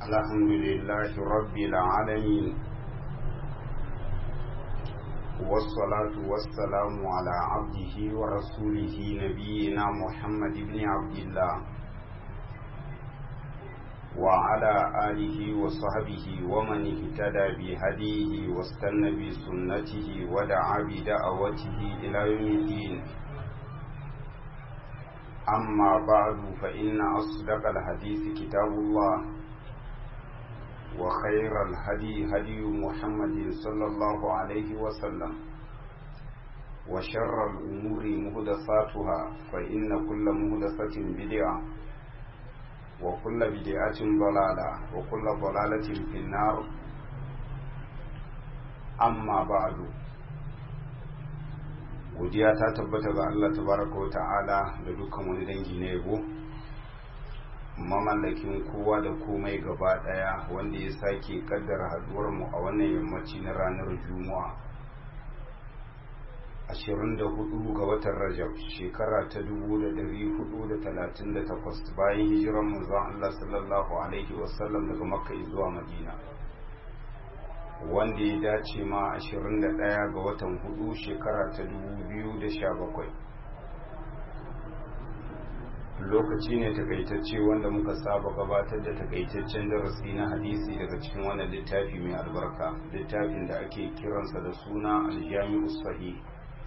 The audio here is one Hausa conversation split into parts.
الحمد لله رب العالمين والصلاة والسلام على عبده ورسوله نبينا محمد بن عبد الله وعلى آله وصحبه ومن اهتدى بهديه واستنى بسنته ودعا بدعوته إلى يوم الدين أما بعد فإن أصدق الحديث كتاب الله وخير الهدي هدي محمد صلى الله عليه وسلم وشر الأمور مهدساتها فإن كل مهدسة بدعة وكل بدعة ضلالة وكل ضلالة في النار أما بعد godiya ta tabbata ga Allah tabaraka wa ta'ala da dukkan wani dangi na yabo mamallakin kowa da komai gaba daya wanda ya sake kaddara haduwar mu a wannan yammaci na ranar juma'a 24 ga watan rajab shekara ta 1438 bayan hijiran manzon Allah sallallahu alaihi wasallam daga makka zuwa madina wanda ya dace ma 21 ga watan hudu shekara ta 2017 lokaci ne takaitacce wanda muka saba gabatar da takaitaccen darasi na hadisi daga cikin wannan littafi mai albarka littafin da ake kiransa da suna aljami'u sahih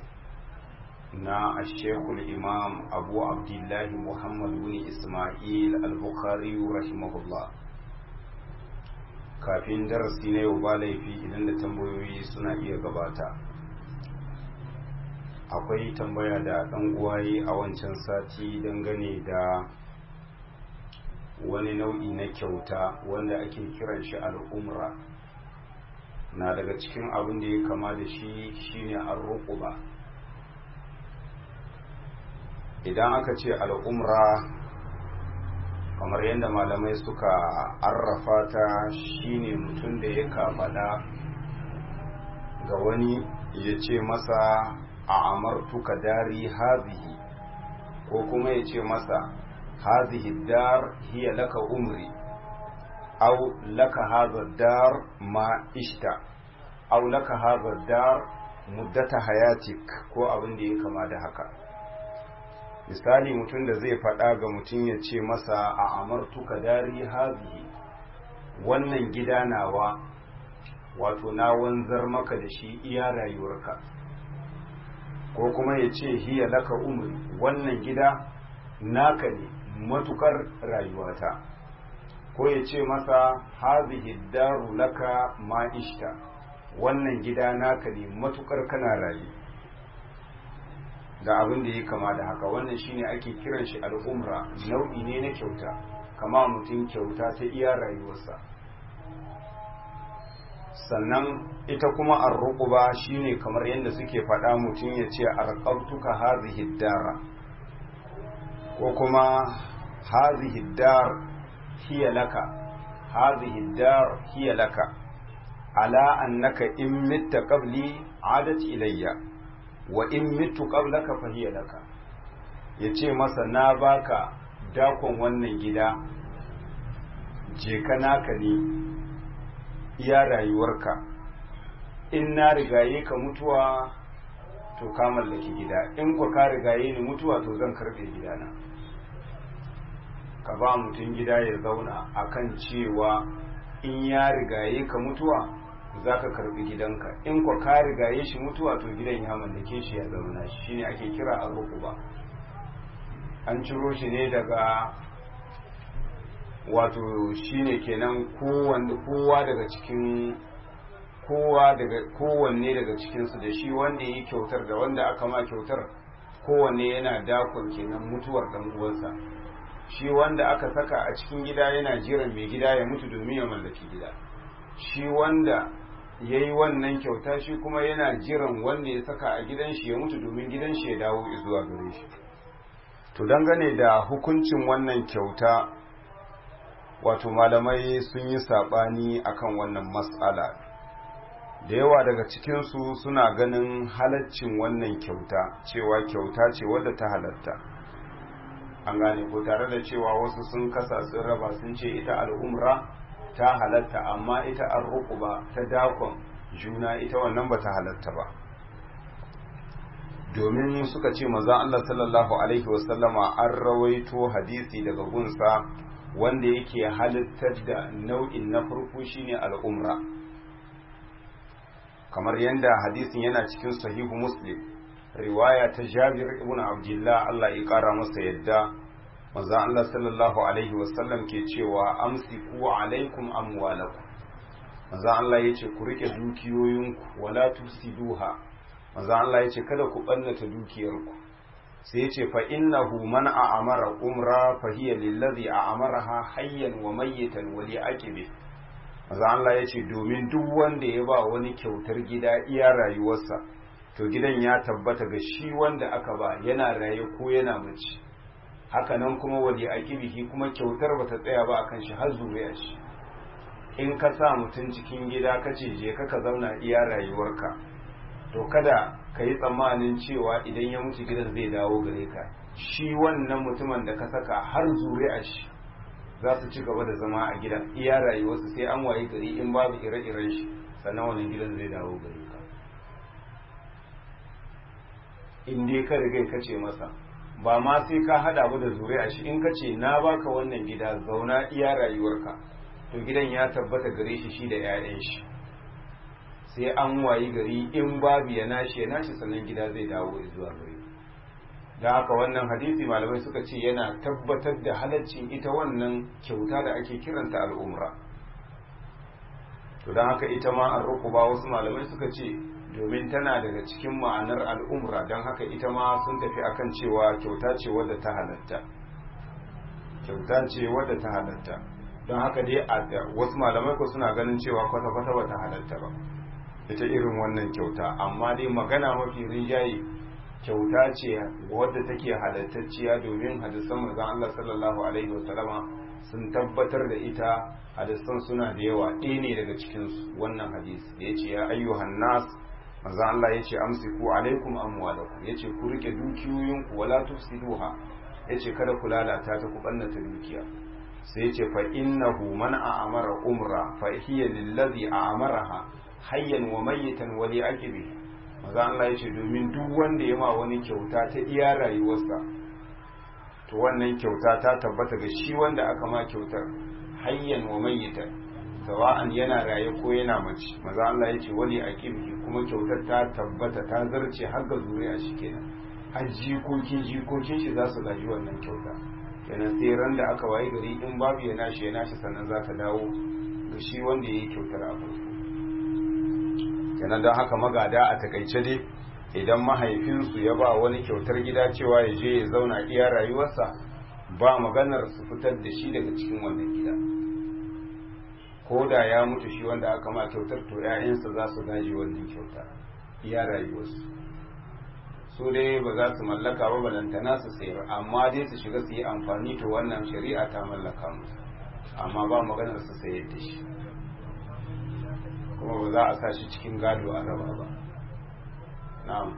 na ashekul imam abu abdullahi muhammad bin ismail al-bukhari rahimahullah kafin darasi na yau ba laifi idan da tambayoyi suna iya gabata akwai tambaya da ɗan uwaye a wancan sati dangane da wani nau'i na kyauta wanda ake kiran shi al'umra na daga cikin abin da ya kama da shi shine arruquba idan aka ce al'umra kamar yadda malamai suka arrafa ta shine mutum da ya kafaɗa ga wani ya ce masa a amartuka dari hazihi ko kuma ya ce masa hazihi dar hiya laka umri au laka haza dar ma ishta au laka haza dar muddata hayatik ko abin da ya kama da haka misali mutum da zai faɗa ga mutum ya ce masa a amartuka dari hazihi wannan gida nawa wato na wanzar maka da shi iya rayuwarka ko kuma ya ce hiya laka umri wannan gida naka ne matukar rayuwata ko ya ce masa hazihi daru laka ma'ishta wannan gida naka ne matukar kana rayu da abin da ya kama da haka wannan shine ake kiran shi al'umra nau'i ne na kyauta kama mutum kyauta ta iya rayuwarsa sannan ita kuma arruquba shine kamar yadda suke faɗa mutum ya ce arqabtuka hazihi dara ko kuma hazihi dar hiya laka hazihi dar hiya laka ala annaka in mitta qabli adat ilayya wa in mitu qablaka fa hiya laka yace masa na baka dakon wannan gida je ka naka ne iya rayuwarka in na rigaye ka mutuwa to ka mallaki gida in ku ka rigaye ni mutuwa to zan karbe gidana ka ba mutum gida ya zauna akan cewa in ya rigaye ka mutuwa za ka karbi gidanka in kwa ka rigaye shi mutuwa to gidan ya mallake shi ya zauna shi shine ake kira a ba an ciro shi ne daga wato shine kenan kowa daga cikin kowa daga kowanne daga cikinsu da shi wanda yi kyautar da wanda aka ma kyautar kowanne yana dakon kenan mutuwar dan uwansa shi wanda aka saka a cikin gida yana jiran mai gida ya mutu domin ya mallaki gida shi wanda ya yi wannan kyauta shi kuma yana jiran wanda ya saka a gidan shi ya mutu domin gidan shi ya dawo zuwa gare shi to dangane da hukuncin wannan kyauta wato malamai sun yi saɓani akan wannan matsala da yawa daga cikinsu suna ganin halaccin wannan kyauta cewa kyauta ce wadda ta halatta an gane ko tare da cewa wasu sun kasa sun raba sun ce ita al'umra ta halatta amma ita an ba ta dakon juna ita wannan ba ta halatta ba domin suka ce maza Allah sallallahu alaihi wasallama an rawaito hadisi daga gunsa wanda yake halittar da nau'in na farko shine al'umra kamar yadda hadisin yana cikin sahihu muslim riwaya ta jabir ibn abdullah Allah ya kara masa yadda maza Allah sallallahu alaihi wasallam ke cewa amsiku alaikum amwalakum maza Allah ya ce ku rike dukiyoyinku wala tusiduha maza Allah ya ce kada ku ɓannata dukiyarku sai ya ce fa innahu man a'amara umra fa hiya lillazi a'amaraha hayyan wa mayyitan wa li'aqibi maza Allah ya ce domin duk wanda ya ba wani kyautar gida iya rayuwarsa to gidan ya tabbata ga shi wanda aka ba yana raye ko yana mace haka nan kuma wa li'aqibihi kuma kyautar bata tsaya ba akan shi har zuriya shi in ka sa mutum cikin gida kace je ka ka zauna iya rayuwarka to kada ka yi tsammanin cewa idan ya mutu gidan zai dawo gare ka shi wannan mutumin da ka saka har zuri'a shi za su ci gaba da zama a gidan iya rayuwarsu sai an waye gari in babu ire-iren shi sannan wannan gidan zai dawo gare ka in dai ka riga ka ce masa ba ma sai ka hada ba da zuri'a shi in ka ce na baka wannan gida zauna iya rayuwarka to gidan ya tabbata gare shi shi da 'ya'yan shi sai an wayi gari in babu ya nashi ya nashi sannan gida zai dawo zuwa gari da haka wannan hadisi malamai suka ce yana tabbatar da halaccin ita wannan kyauta da ake kiranta al'umra to don haka ita ma an rukuba wasu malamai suka ce domin tana daga cikin ma'anar al'umra don haka ita ma sun tafi akan cewa kyauta ce wadda ta halatta kyauta ce wadda ta halatta don haka dai wasu malamai ko suna ganin cewa kwata-kwata ba ta halatta ba ita irin wannan kyauta amma dai magana mafi rinjaye kyauta ce wadda take halattacciya domin hadisan manzon Allah sallallahu alaihi wasallama sun tabbatar da ita hadisan suna da yawa ɗaya ne daga cikin wannan hadisi da yace ya ayyuhan nas manzon Allah yace amsiku alaikum amwalakum yace ku rike dukiyoyinku wala tufsiduha yace kada ku lalata ta ku bannata dukiya sai yace fa innahu man a'amara umra fa hiya lillazi a'amaraha hayyan wa mayyitan wa li aqibi maza Allah yace domin duk wanda ya ma wani kyauta ta iya rayuwarsa to wannan kyauta ta tabbata ga shi wanda aka ma kyautar hayyan wa mayyitan sawa'an yana raye ko yana mace maza Allah yace wa li aqibi kuma kyautar ta tabbata ta zarce har ga zuriya shi kenan har jikokin jikokin shi za su gaji wannan kyauta kenan sai ran da aka waye gari in babu ya nashi ya nashi sannan za ta dawo ga shi wanda ya yi kyautar a farko kenan don haka magada a takaice dai idan mahaifinsu ya ba wani kyautar gida cewa ya je ya zauna iya rayuwarsa ba maganar su fitar da shi daga cikin wannan gida ko da ya mutu shi wanda aka ma kyautar to 'ya'yansa za su gaji wannan kyauta iya rayuwarsu su dai ba za su mallaka ba balantana su sayar amma dai su shiga su yi amfani to wannan shari'a ta mallaka musu amma ba maganar su sayar da shi kuma ba za a sa shi cikin gado a raba ba na'am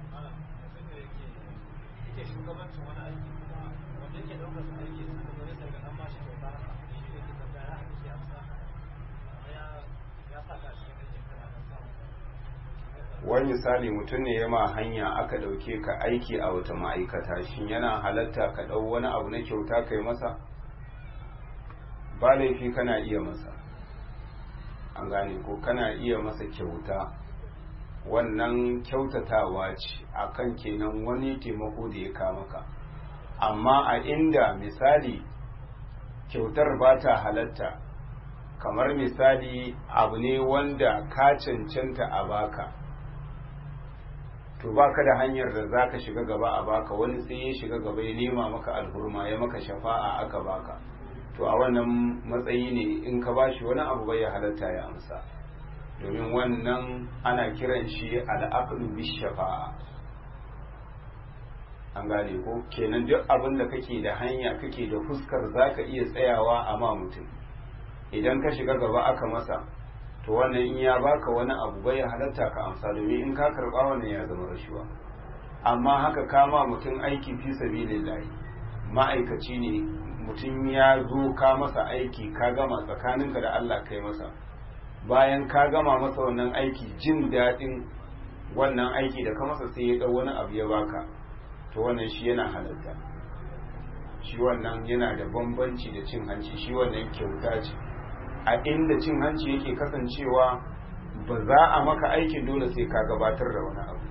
wani misali mutum ne ya ma hanya aka ɗauke ka aiki a wata ma'aikata shin yana halatta ka ɗau wani abu na kyauta kai masa ba laifi kana iya masa an gane ko kana iya masa kyauta wannan kyautatawa ce akan kenan wani taimako da ya kama ka amma a inda misali kyautar ba ta halatta kamar misali abu ne wanda ka cancanta a baka to baka da hanyar da za ka shiga gaba a baka wani sai ya shiga gaba ya nema maka alhurma ya maka shafa'a aka baka to a wannan matsayi ne in ka bashi wani abu bai halatta ya amsa domin wannan ana kiran shi al'aqlu bis shafa'a an gane ko kenan duk abin da kake da hanya kake da fuskar zaka iya tsayawa a ma mutum idan ka shiga gaba aka masa to wannan in ya baka wani abu bai halatta ka amsa domin in ka karba wannan ya zama rashuwa amma haka kama mutum aiki fi sabilillahi ma'aikaci ne mutum ya zo ka masa aiki ka gama tsakaninka da Allah kai masa bayan ka gama masa wannan aiki jin daɗin wannan aiki da ka masa sai ya ɗau wani abu ya baka to wannan shi yana halatta shi wannan yana da bambanci da cin hanci shi wannan kyauta ce a inda cin hanci yake kasancewa ba za a maka aikin dole sai ka gabatar da wani abu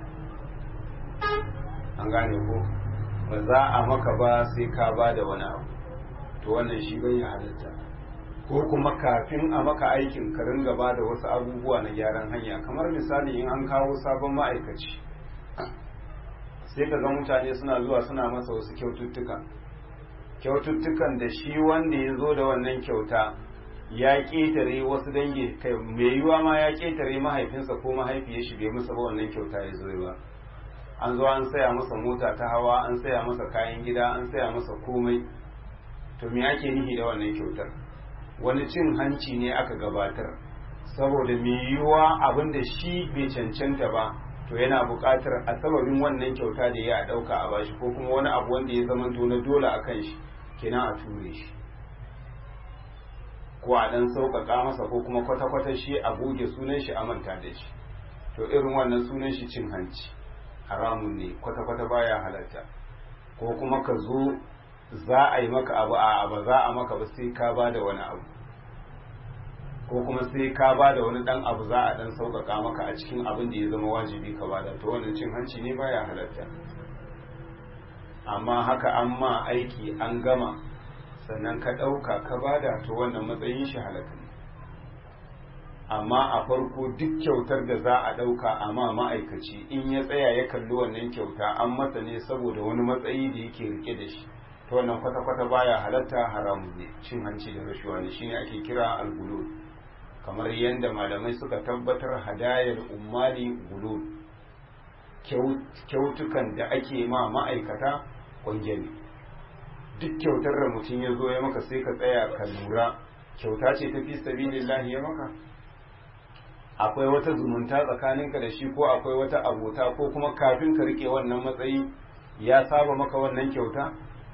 an gane ko ba za a maka ba sai ka ba da wani abu to wannan shi bai halatta ko kuma kafin a maka aikin ka ringa ba da wasu abubuwa na gyaran hanya kamar misali in an kawo sabon ma'aikaci sai ka ga mutane suna zuwa suna masa wasu kyaututtuka kyaututtukan da shi wanda ya zo da wannan kyauta ya ƙetare wasu dangi kai mai yiwa ma ya ƙetare mahaifinsa ko mahaifiyar shi bai musa ba wannan kyauta ya zo ba an zo an saya masa mota ta hawa an saya masa kayan gida an saya masa komai to me ake nihi da wannan kyautar wani cin hanci ne aka gabatar saboda mai yiwuwa abin da shi bai cancanta ba to yana buƙatar a sababin wannan kyauta da ya ɗauka a bashi ko kuma wani abu wanda ya zama na dole a kan shi kenan a ture shi ko a ɗan sauƙaƙa masa ko kuma kwata-kwata shi a goge sunan shi a manta da shi to irin wannan sunan shi cin hanci haramun ne kwata-kwata baya halatta ko kuma ka zo za a yi maka abu a ba za a maka ba sai ka ba da wani abu ko kuma sai ka ba da wani dan abu za a dan sauƙaƙa maka a cikin abin da ya zama wajibi ka ba da to wannan cin hanci ne baya halatta amma haka an ma aiki an gama sannan ka ɗauka ka ba da to wannan matsayin shi halatta ne amma a farko duk kyautar da za a ɗauka a ma ma'aikaci in ya tsaya ya kalli wannan kyauta an masa ne saboda wani matsayi da yake rike da shi ta wannan kwata-kwata baya halatta haramun ne cin hanci da rashuwa ne shine ake kira al-gulul kamar yadda malamai suka tabbatar hadayar ummali gulul kyautukan da ake ma ma'aikata kwange ne duk kyautar da mutum ya zo ya maka sai ka tsaya ka lura kyauta ce ta fi sabilillahi ya maka akwai wata zumunta tsakaninka da shi ko akwai wata abota ko kuma kafin ka rike wannan matsayi ya saba maka wannan kyauta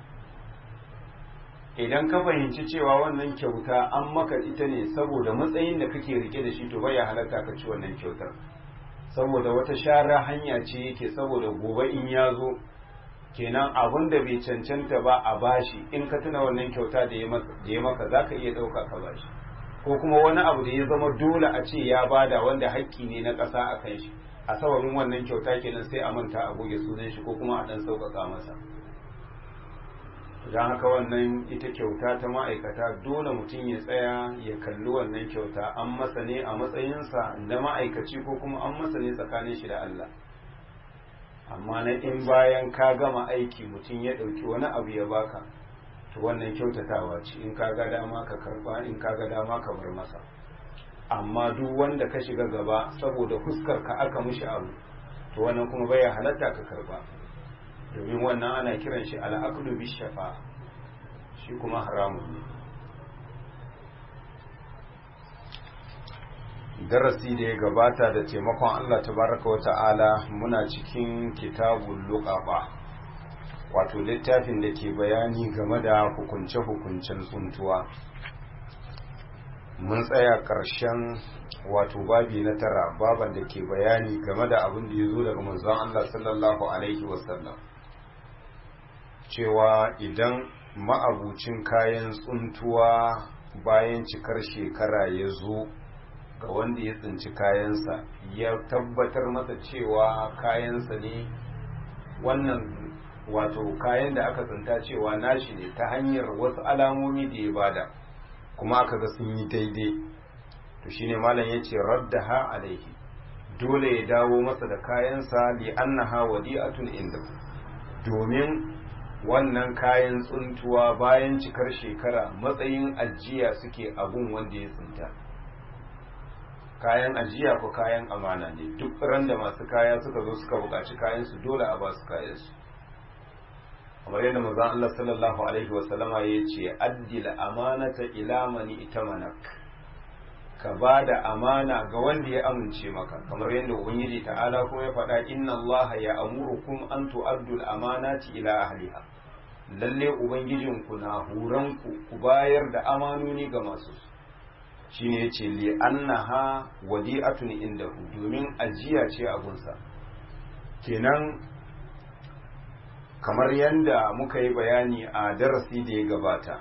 idan ka fahimci cewa wannan kyauta an maka ita ne saboda matsayin da kake rike da shi to bai halatta ka ci wannan kyautar saboda wata shara hanya ce yake saboda gobe in ya zo kenan abin da bai cancanta ba a bashi in ka tuna wannan kyauta da ya maka za ka iya ɗauka ka bashi ko kuma wani abu da ya zama dole a ce ya bada wanda haƙƙi ne na ƙasa a kan shi a sababin wannan kyauta kenan sai a manta a goge sunan shi ko kuma a ɗan sauƙaƙa masa don haka wannan ita kyauta ta ma'aikata dole mutum ya tsaya ya kalli wannan kyauta an masa ne a matsayinsa na ma'aikaci ko kuma an masa ne tsakanin shi da Allah amma na in bayan ka gama aiki mutum ya ɗauki wani abu ya baka to wannan kyautatawa ce in ka ga dama ka karba in ka ga dama ka bar masa amma duk wanda ka shiga gaba saboda fuskar ka aka mishi abu to wannan kuma baya halatta ka karba domin wannan ana kiran shi al'aqlu bi shafa shi kuma haramun ne darasi da ya gabata da taimakon Allah tabaraka wa ta'ala muna cikin kitabul luqaba wato littafin da ke bayani game da hukunce-hukuncen tsuntuwa mun tsaya ƙarshen wato babi na tara baban da ke bayani game da abin da ya zo daga manzon Allah sallallahu alaihi wasallam cewa idan ma'abucin kayan tsuntuwa bayan cikar shekara ya zo ga wanda ya tsinci kayansa ya tabbatar masa cewa kayansa ne wannan wato kayan da aka tsinta cewa nashi ne ta hanyar wasu alamomi da ya bada kuma aka ga sun yi daidai to shine malam ya ce raddaha alaihi dole ya dawo masa da kayansa li annaha wadi'atun inda domin wannan kayan tsuntuwa bayan cikar shekara matsayin ajiya suke abun wanda ya tsinta kayan ajiya ko kayan amana ne duk ran da masu kaya suka zo suka buƙaci kayansu dole a ba su kayansu kamar yadda manzon Allah sallallahu alaihi wasallama ya ce addil amanata ila mani itamanak ka ba da amana ga wanda ya amince maka kamar yadda ubangiji ta'ala kuma ya faɗa inna Allah ya amurukum an tu'addul amanati ila ahliha lalle ubangijinku na huranku ku bayar da amanoni ga masu shi ne ce li annaha wadi'atun indahu domin ajiya ce a gunsa kenan kamar yadda muka yi bayani a darasi da ya gabata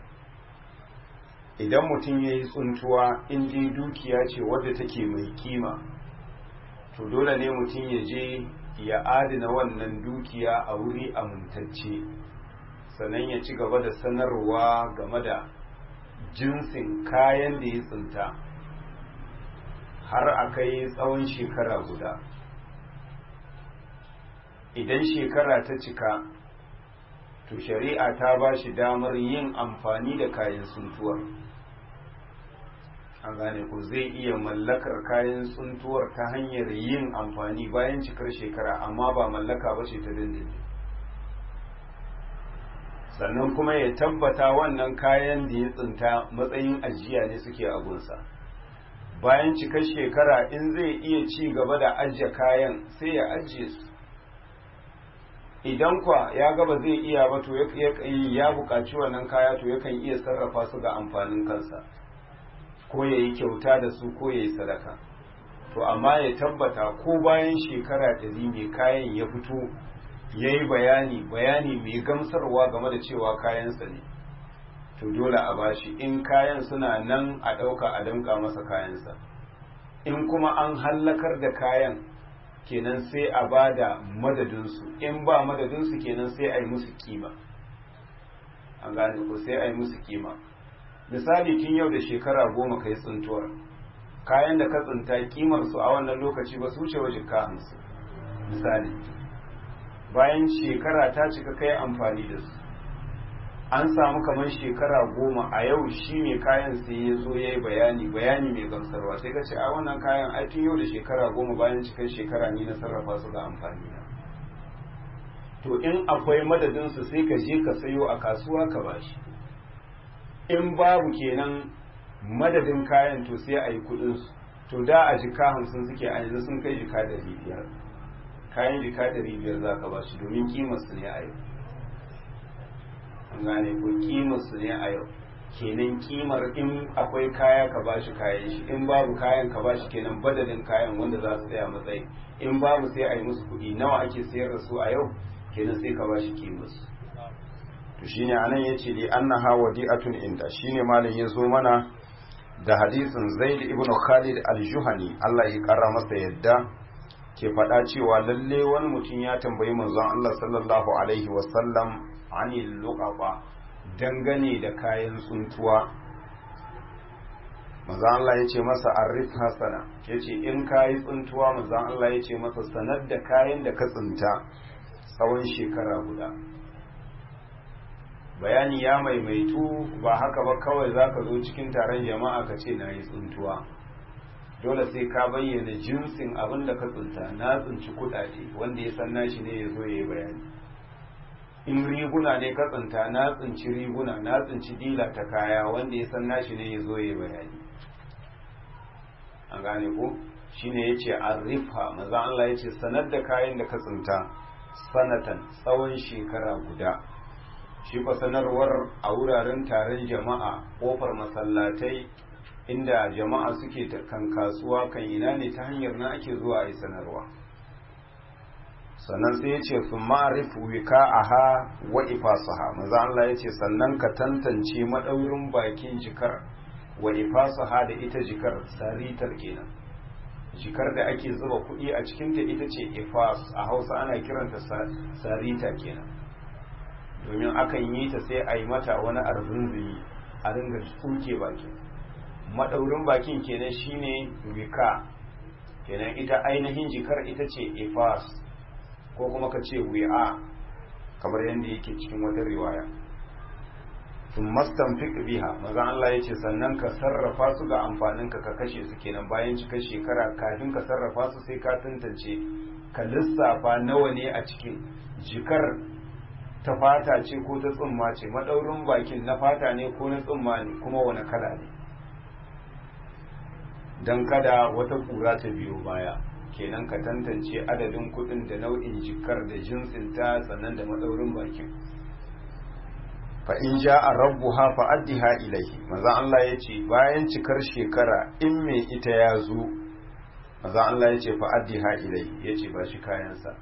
idan mutum ya yi tsuntuwa in dai dukiya ce wadda take mai kima to dole ne mutum ya je ya adana wannan dukiya a wuri amintacce sannan ya ci gaba da sanarwa game da jinsin kayan da ya tsinta har a kai tsawon shekara guda idan shekara ta cika to shari'a ta ba shi damar yin amfani da kayan tsuntuwar an gane ku zai iya mallakar kayan tsuntuwar ta hanyar yin amfani bayan cikar shekara amma ba mallaka ba ce ta dindindin sannan kuma ya tabbata wannan kayan da ya tsinta matsayin ajiya ne suke a gunsa bayan cikar shekara in zai iya ci gaba da ajiye kayan sai ya ajiye su idan kwa ya gaba zai iya ba to ya buƙaci wannan kaya to yakan iya sarrafa su ga amfanin kansa ko ya yi kyauta da su ko ya yi sadaka to amma ya tabbata ko bayan shekara ɗari mai kayan ya fito ya yi bayani bayani mai gamsarwa game da cewa kayansa ne to dole a bashi in kayan suna nan a ɗauka a damƙa masa kayansa in kuma an hallakar da kayan kenan sai a ba da madadinsu in ba madadinsu kenan sai a yi musu kima an gane ko sai a yi musu kima misali tun yau da shekara goma ka yi tsintuwar kayan da ka tsinta kimar su a wannan lokaci ba su wuce wajen ka hamsin misali bayan shekara ta cika kai amfani da su an samu kamar shekara goma a yau shi mai kayan sai ya zo ya yi bayani bayani mai gamsarwa sai ka ce a wannan kayan ai tun yau da shekara goma bayan cikar shekara ni na sarrafa su ga amfani na to in akwai madadinsu sai ka je ka sayo a kasuwa ka bashi in babu kenan madadin kayan to sai a yi kudinsu to da a jika hamsin suke a yanzu sun kai jika ɗari biyar kayan jika ɗari biyar za ka bashi domin kimarsu ne a yau an gane ko kimarsu ne a yau kenan kimar in akwai kaya ka bashi kayan shi in babu kayan ka bashi kenan badalin kayan wanda za su tsaya matsayi in babu sai a yi musu kuɗi nawa ake sayar da su a yau kenan sai ka bashi kimarsu to shine anan yace li annaha wadi'atun inda shine malam ya zo mana da hadisin Zaid ibn Khalid al-Juhani Allah ya kara masa yadda ke faɗa cewa lalle wani mutum ya tambayi manzon Allah sallallahu alaihi wasallam anil luqaba dangane da kayan tsuntuwa manzon Allah ya ce masa arif hasana ya ce in kayi tsuntuwa manzon Allah ya ce masa sanar da kayan da ka tsinta tsawon shekara guda bayani ya maimaitu ba haka ba kawai za ka zo cikin taron jama'a ka ce na yi tsuntuwa dole sai ka bayyana jinsin abin da ka tsinta na tsinci kudade wanda ya san nashi ne ya zo ya yi bayani in riguna ne ka tsinta na tsinci riguna na tsinci dila ta kaya wanda ya san nashi ne ya zo ya yi bayani an gane ko shine ya ce an rifa maza Allah ya ce sanar da kayan da ka tsinta sanatan tsawon shekara guda shi fa sanarwar a wuraren taron jama'a kofar masallatai inda jama'a suke kan kasuwa kan ina ne ta hanyar na ake zuwa a yi sanarwa sannan sai ya ce su ma'arif wika aha wa ifasaha maza Allah ya ce sannan ka tantance maɗaurin bakin jikar wa ifasaha da ita jikar saritar kenan jikar da ake zuba kuɗi a cikinta ita ce ifas a hausa ana kiranta sarita kenan domin akan yi ta sai a yi mata wani arzunzumi a ringa tsuke bakin maɗaurin bakin kenan shine wika kenan ita ainihin jikar ita ce ifas ko kuma ka ce wi'a kamar yadda yake cikin wata riwaya sun mastamfik biha maza Allah ya ce sannan ka sarrafa su ga amfaninka ka kashe su kenan bayan cikar shekara kafin ka sarrafa su sai ka tantance ka lissafa nawa ne a cikin jikar ta fata ce ko ta tsumma ce maɗaurin bakin na fata ne ko na tsumma ne kuma wani kala ne don kada wata ƙura ta biyo baya kenan ka tantance adadin kuɗin da nau'in jikar da jinsin ta sannan da maɗaurin bakin fa in ja'a rabbuha fa addiha ilayhi manzon Allah yace bayan cikar shekara in me ita ya zo manzon Allah yace fa addiha ilayhi yace ba shi kayansa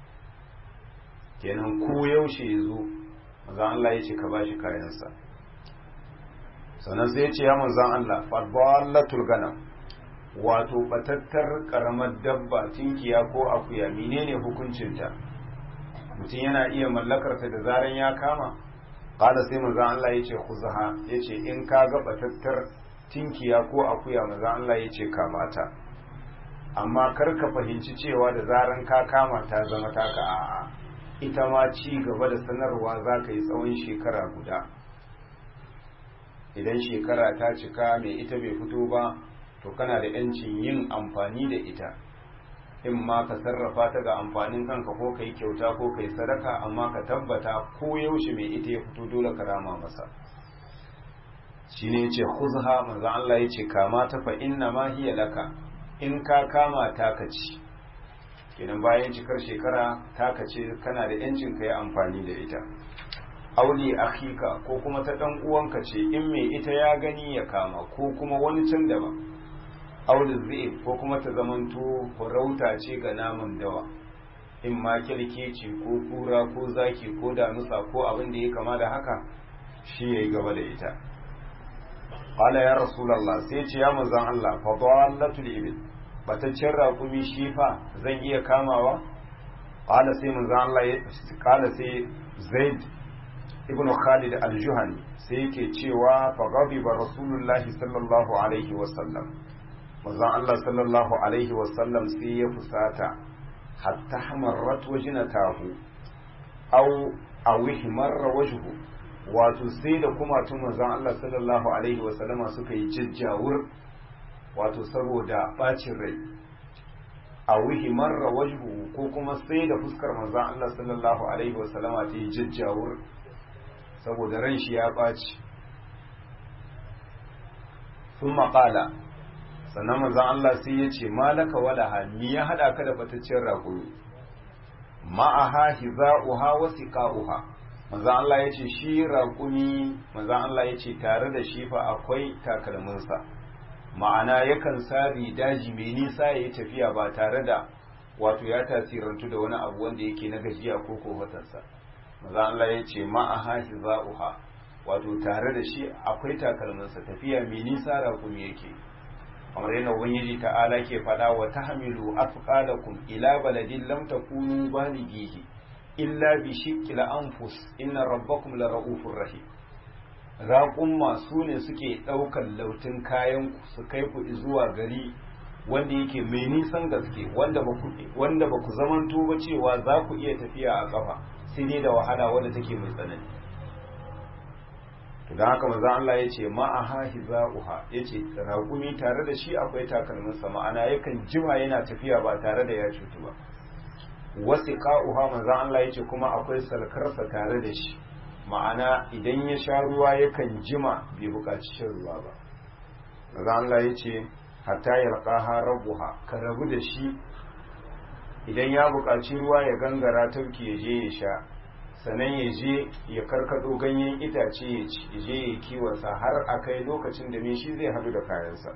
kenan ko yaushe ya zo manzon Allah yace ka ba shi kayansa sannan sai yace ya manzon Allah fa dallatul ganam wato batattar karamar dabba tinkiya ko akuya menene hukuncinta mutum yana iya mallakarta da zaran ya kama kada sai manzon Allah yace khuzha yace in ka ga batattar tinkiya ko akuya manzon Allah yace kamata amma kar ka fahimci cewa da zaran ka kama ta zama taka a'a ita ma ci gaba da sanarwa za ka yi tsawon shekara guda idan shekara ta cika mai ita bai fito ba to kana da yancin yin amfani da ita in ma ka sarrafa ta ga amfanin kanka ko ka yi kyauta ko ka yi sadaka amma ka tabbata ko yaushe mai ita ya fito dole ka rama masa shi ne ce khuzha manzo Allah ya ce kama ta fa inna ma hiya laka in ka kama ta ka ci kenan bayan cikar shekara ta ka ce kana da yancin ka yi amfani da ita auli akhika ko kuma ta dan uwanka ce in mai ita ya gani ya kama ko kuma wani can daban auli zai ko kuma ta zamanto farauta ce ga naman dawa in ma ce ko kura ko zaki ko damusa ko abin da ya kama da haka shi ya yi gaba da ita qala ya rasulullah sai ce ya manzon Allah fa dallatul ibil bataccen raƙumi shi fa zan iya kamawa qala sai manzon Allah ya qala sai zaid ibn khalid al-juhani sai yake cewa fa ghadiba rasulullahi sallallahu alaihi wa sallam manzon Allah sallallahu alaihi wa sallam sai ya fusata hatta hamarrat wajnatahu aw aw ihmarra wajhu wato sai da kuma tun manzon Allah sallallahu alaihi wa sallama suka yi jajjawur wato saboda bacin rai aw ihmarra wajhu ko kuma sai da fuskar manzon Allah sallallahu alaihi wa sallama ta yi jajjawur saboda ran shi ya ɓaci sun maƙala sannan manzan Allah sai ya ce malaka wala hannu ya haɗa ka da bataccen raƙuri ma'aha hiza'uha wa siqa'uha manzan Allah ya ce shi raƙumi manzan Allah ya ce tare da shi fa akwai takalminsa ma'ana yakan sari daji mai nisa ya yi tafiya ba tare da wato ya tasirantu da wani abu wanda yake na gajiya ko kofatarsa maza Allah ya ce ma'aha hiza'uha wato tare da shi akwai takalminsa tafiya mai nisa raƙumi yake kamar yana ubangiji ta'ala ke faɗa wa tahmilu afqalakum ila baladin lam takunu balighihi illa bi shiqqil anfus inna rabbakum la ra'ufur rahim raƙumma su ne suke ɗaukar lautin kayan su kai ku zuwa gari wanda yake mai nisan gaske wanda ba ku wanda ba ku zamanto ba cewa za ku iya tafiya a ƙafa sai dai da wahala wadda take mai tsanani to don haka manzo Allah ya ce ma'aha hiza'uha ya ce raƙumi tare da shi akwai takalminsa ma'ana yakan jima yana tafiya ba tare da ya cutu ba wasu ka'uha manzo Allah ya ce kuma akwai salkarsa tare da shi ma'ana idan ya sha ruwa yakan jima bai buƙaci shan ruwa ba manzo Allah ya ce hatta yalqaha rabbuha ka rabu da shi idan ya buƙaci ruwa ya gangara tauki ya je ya sha sannan ya je ya karkado ganyen itace ya je ya kiwonsa har a kai lokacin da me shi zai hadu da kayansa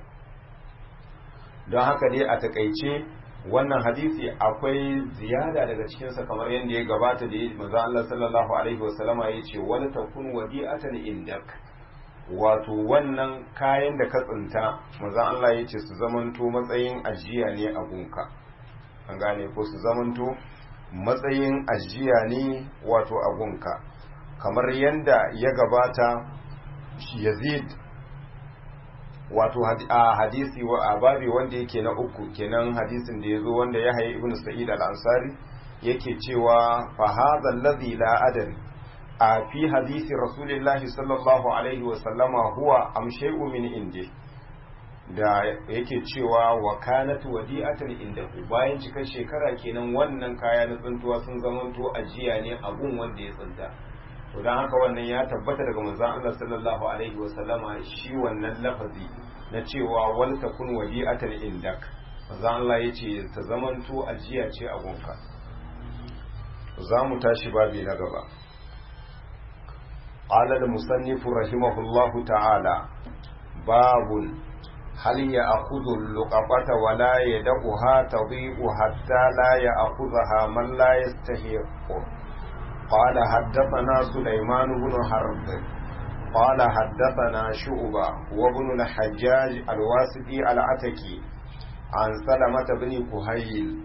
don haka dai a takaice wannan hadisi akwai ziyada daga cikinsa kamar yadda ya gabata da maza Allah sallallahu alaihi wasallama ya ce wani takun wadi'atan indak wato wannan kayan da ka tsinta maza Allah ya ce su zamanto matsayin ajiya ne a gunka an gane ko su zamanto matsayin ajiya ne wato agunka kamar yadda ya gabata yazid wato a hadisi a babi wanda yake na uku kenan hadisin da ya zo wanda ya haye ibn sa'id al-ansari yake cewa fa hadha alladhi la adri a fi hadisi rasulillahi sallallahu alaihi wa sallama huwa am shay'un min indi da yake cewa wa kanat wadi'atan indahu bayan cikar shekara kenan wannan kaya na tsuntuwa sun zamanto ajiya ne abun wanda ya tsinta to dan haka wannan ya tabbata daga manzon Allah sallallahu alaihi wa sallama shi wannan lafazi na cewa wal takun wadi'atan indak manzon Allah yace ta zamanto ajiya ce a gunka za mu tashi babi na gaba قال المصنف رحمه الله تعالى باب هل يأخذ اللقطة ولا يدعها تضيء حتى لا يأخذها من لا يستحق قال حدثنا سليمان بن حرب قال حدثنا شعبة وابن الحجاج الواسطي العتكي عن سلمة بن كهيل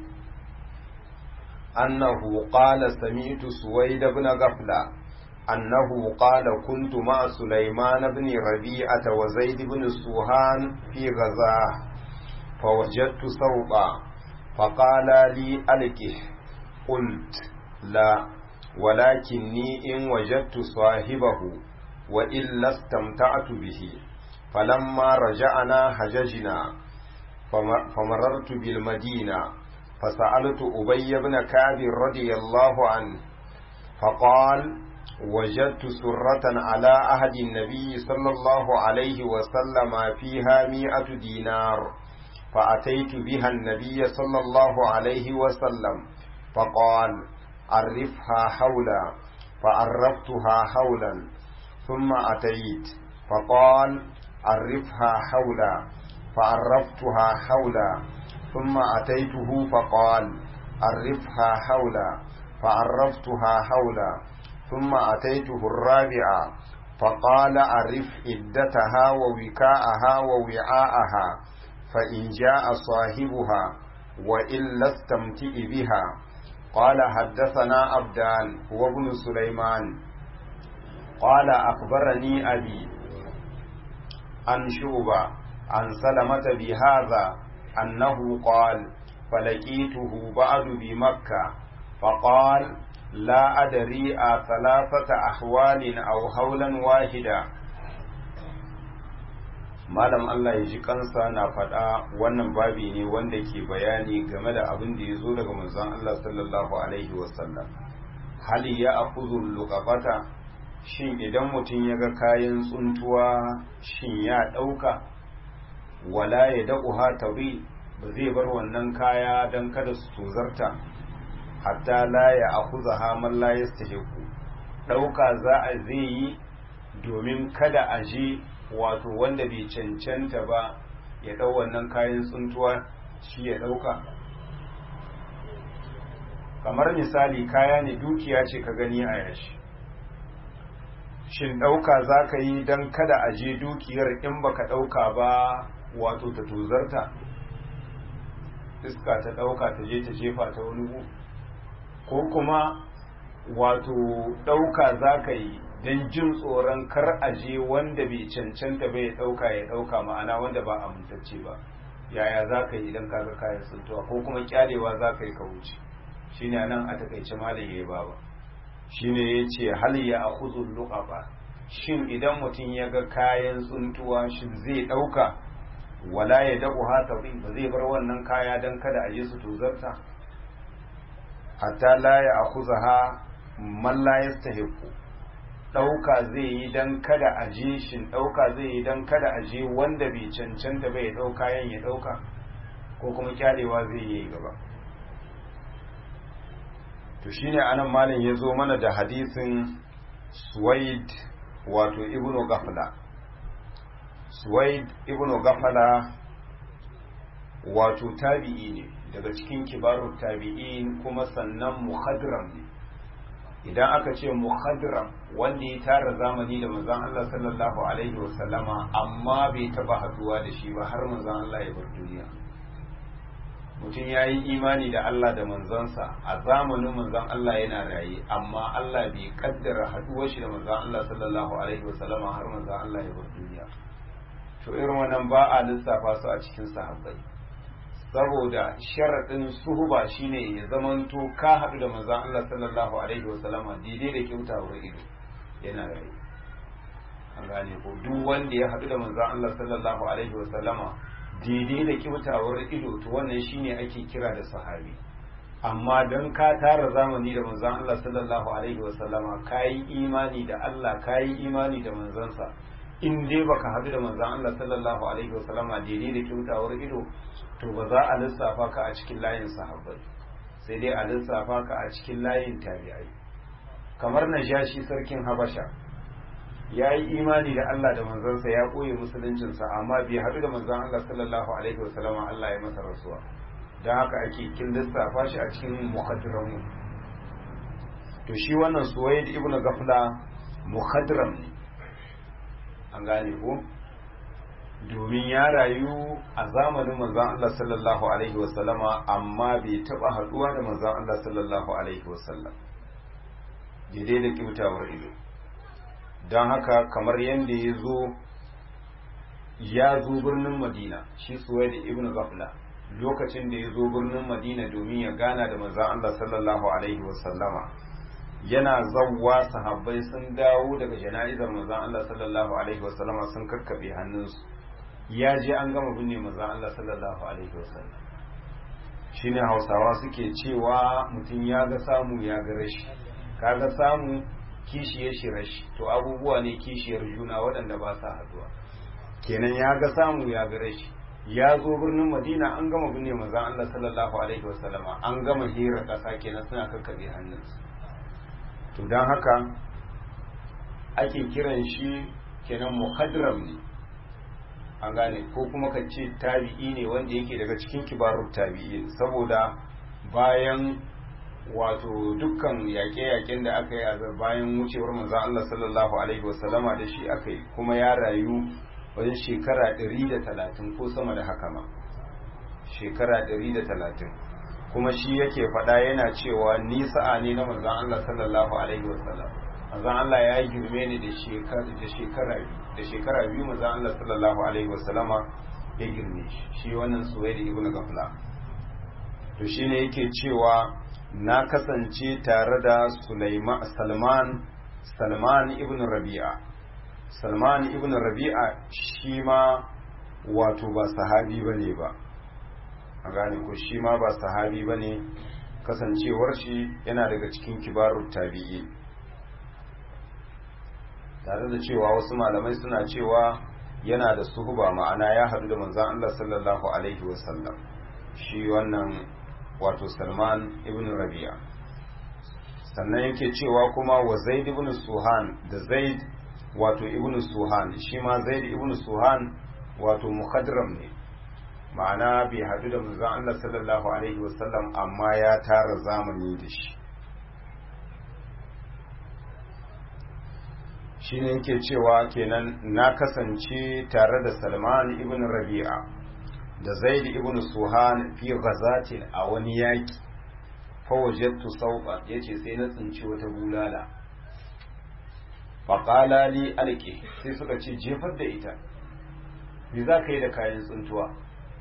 أنه قال سمعت سويد بن غفلة أنه قال كنت مع سليمان بن ربيعة وزيد بن سوهان في غزاه فوجدت ثوبا فقال لي ألقه قلت لا ولكني إن وجدت صاحبه وإلا استمتعت به فلما رجعنا حججنا فمررت بالمدينة فسألت أبي بن كعب رضي الله عنه فقال وجدت سرة على عهد النبي صلى الله عليه وسلم فيها مئة دينار فأتيت بها النبي صلى الله عليه وسلم فقال عرفها حولا فعرفتها حولا ثم أتيت فقال عرفها حولا فعرفتها حولا ثم أتيته فقال عرفها حولا فعرفتها حولا ثم أتيته الرابعة فقال عرف عدتها ووكاءها ووعاءها فإن جاء صاحبها وإلا استمتئ بها قال حدثنا عبدان وابن سليمان قال أخبرني أبي عن شعبة عن سلمة بهذا أنه قال فلقيته بعد بمكة فقال لا أدري ثلاثة أحوال أو هولا واحدا malam Allah ya ji kansa na faɗa wannan babi ne wanda ke bayani game da abin da ya zo daga manzon Allah sallallahu alaihi wasallam hali ya akuzul luqabata shin idan mutum ya ga kayan tsuntuwa shin ya ɗauka wala ya daƙuha tabi ba zai bar wannan kaya don kada su tozarta hatta la ya akuza haman la ya ɗauka za a zai yi domin kada a je wato wanda bai cancanta ba ya ɗau wannan kayan tsuntuwa shi ya ɗauka kamar misali kaya ne dukiya ce ka gani a yashi shin ɗauka za ka yi don kada a je dukiyar in baka ɗauka ba wato ta tozarta iska ta ɗauka ta je ta jefa ta wani ko kuma wato ɗauka za ka yi don jin tsoron kar a je wanda bai cancanta bai ɗauka ya ɗauka ma'ana wanda ba amintacce ba yaya za ka yi idan ka ga kayan tsintuwa ko kuma kyalewa za ka yi ka wuce shine nan a takaice malam ya yi baba shine ya ce hal ya akhudhu luqaba shin idan mutum ya ga kayan tsuntuwa shin zai ɗauka wala ya dabu hata ba zai bar wannan kaya don kada a je su tozarta hatta la ya akhuzaha man la yastahiqu ɗauka zai yi don kada a je shin ɗauka zai yi don kada a je wanda bai cancanta bai ɗauka yan ya ɗauka ko kuma kyalewa zai yi gaba to shine anan malam ya zo mana da hadisin suwaid wato ibnu gafla suwaid ibnu gafala wato tabi'i ne daga cikin kibarun tabi'in kuma sannan muhadram ne idan aka ce muhadram wanda ya tara zamani da manzon Allah sallallahu alaihi wasallama amma bai taba haduwa da shi ba har manzon Allah ya bar duniya mutum ya yi imani da Allah da manzansa a zamanin manzon Allah yana raye amma Allah bai kaddara haduwar shi da manzon Allah sallallahu alaihi wasallama har manzon Allah ya bar duniya to irin wannan ba a lissafa su a cikin sahabbai saboda sharaɗin suhuba shine ya zamanto ka haɗu da manzon Allah sallallahu alaihi wasallama daidai da kyautawar ido yana raye an gane ko duk wanda ya haɗu da manzon Allah sallallahu alaihi wasallama daidai da kyautawar ido to wannan shine ake kira da sahabi amma don ka tara zamani da manzon Allah sallallahu alaihi wasallama kayi imani da Allah kayi imani da manzansa in dai baka haɗu da manzon Allah sallallahu alaihi wasallama daidai da kyautawar ido to ba za a lissafa ka a cikin layin sahabbai sai dai a lissafa ka a cikin layin tabi'ai kamar najashi sarkin habasha ya yi imani da Allah da manzansa ya koyi musuluncinsa amma bai haɗu da manzan Allah sallallahu alaihi wasallam Allah ya masa rasuwa don haka ake kin lissafa shi a cikin muhaddiran to shi wannan suwaid ibn gafla muhaddiram ne an gane ko domin ya rayu a zamanin manzan Allah sallallahu alaihi wasallama amma bai taɓa haɗuwa da manzan Allah sallallahu alaihi wasallam daidai da kibtawar ido don haka kamar yadda ya zo ya zo birnin madina shi suwai da ibn gafla lokacin da ya zo birnin madina domin ya gana da manzan Allah sallallahu alaihi wasallama yana zawwa sahabbai sun dawo daga jana'izar manzan Allah sallallahu alaihi wasallama sun kakkaɓe hannunsu ya je an gama binne manzan Allah sallallahu alaihi wasallam shine hausawa suke cewa mutum ya ga samu ya ga rashi kaga samu kishiyar shi rashi to abubuwa ne kishiyar juna waɗanda ba sa haduwa kenan ya ga samu ya ga rashi ya zo birnin madina an gama binne manzon Allah sallallahu alaihi wasallama an gama hira ƙasa kenan suna kakkabe hannunsu to don haka ake kiran shi kenan muhadram ne an gane ko kuma ka ce tabi'i ne wanda yake daga cikin kibarun tabi'i saboda bayan wato dukkan yaƙe-yaƙen da aka yi a bayan wucewar manzan Allah sallallahu alaihi wasallama da shi aka yi kuma ya rayu wajen shekara 130 ko sama da haka ma shekara 130 kuma shi yake faɗa yana cewa ni sa'a ne na manzan Allah sallallahu alaihi wasallam manzan Allah ya girme ni da shekara da shekara biyu da shekara biyu manzan Allah sallallahu alaihi wasallama ya girme shi shi wannan suwaidi ibn gafla to shine yake cewa na kasance tare da Salman Salman ibn Rabi'a Salman ibn Rabi'a shi ma wato ba sahabi bane ba a gane ko shi ma ba sahabi bane kasancewar shi yana daga cikin kibarut tabi'i tare da cewa wasu malamai suna cewa yana da suhuba ma'ana ya haɗu da manzon Allah sallallahu alaihi wasallam shi wannan wato salman ibn rabi'a sannan yake cewa kuma wa zaid ibn suhan da zaid wato ibn suhan shi ma zaid ibn suhan wato mukhadram ne ma'ana bai hadu da manzon Allah sallallahu alaihi wasallam amma ya tara zamani da shi shine yake cewa kenan na kasance tare da salman ibn rabi'a da zaid ibn suhan fi ghazatin a wani yaki fawajattu sauqa yace sai na tsinci wata bulala faqala li alqi sai suka ce jefar da ita me za ka yi da kayan tsuntuwa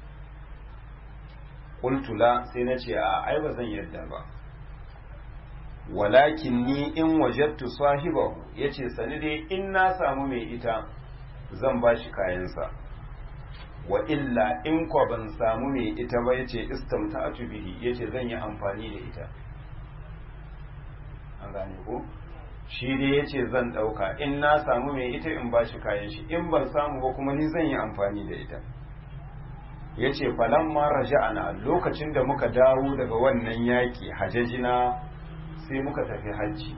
qultu la sai na ce a ai ba zan yadda ba walakin ni in wajattu sahibahu yace sani dai in na samu mai ita zan bashi kayansa wa illa in ko ban samu mai ita ba yace istamta'atu bihi yace zan yi amfani da ita an gane ko shi dai yace zan dauka in na samu mai ita in bashi kayan shi in ban samu ba kuma ni zan yi amfani da ita yace falamma raja'ana lokacin da muka dawo daga wannan yaki hajajina sai muka tafi hajji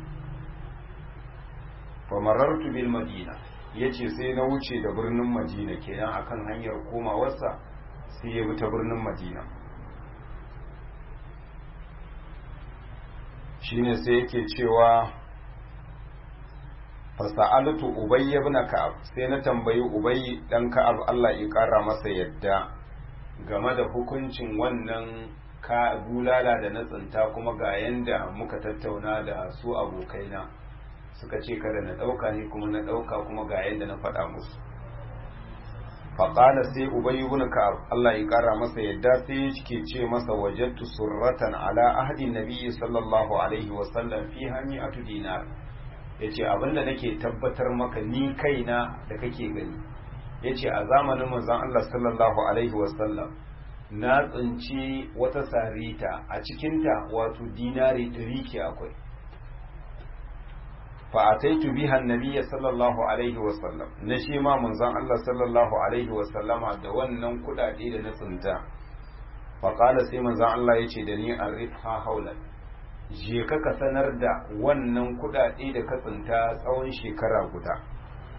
fa marartu bil madina yace sai na wuce da birnin madina kenan akan hanyar komawarsa sai ya bi ta birnin madina shine sai yake cewa fasa'altu ubay ibn ka'ab sai na tambayi ubay dan ka'ab Allah ya kara masa yadda game da hukuncin wannan ka bulala da na tsinta kuma ga yanda muka tattauna da su abokaina suka ce kada na ɗauka ne kuma na ɗauka kuma ga yanda na faɗa musu faƙala sai ubayi ibn ka'ab Allah ya ƙara masa yadda sai yake ce masa wajadtu surratan ala ahdi nabiyyi sallallahu alaihi wa sallam fi hami'atu dinar yace abinda nake tabbatar maka ni kaina da kake gani yace a zamanin manzon Allah sallallahu alaihi wa sallam na tsinci wata sarita a cikinta wato dinari ɗari ke akwai fa'ataitu biha annabiyya sallallahu alaihi wasallam na shi ma manzon Allah sallallahu alaihi wasallama da wannan kuɗaɗe da na tsinta faƙala sai manzon Allah ya ce da ni an rifha haulan je ka ka sanar da wannan kuɗaɗe da ka tsinta tsawon shekara guda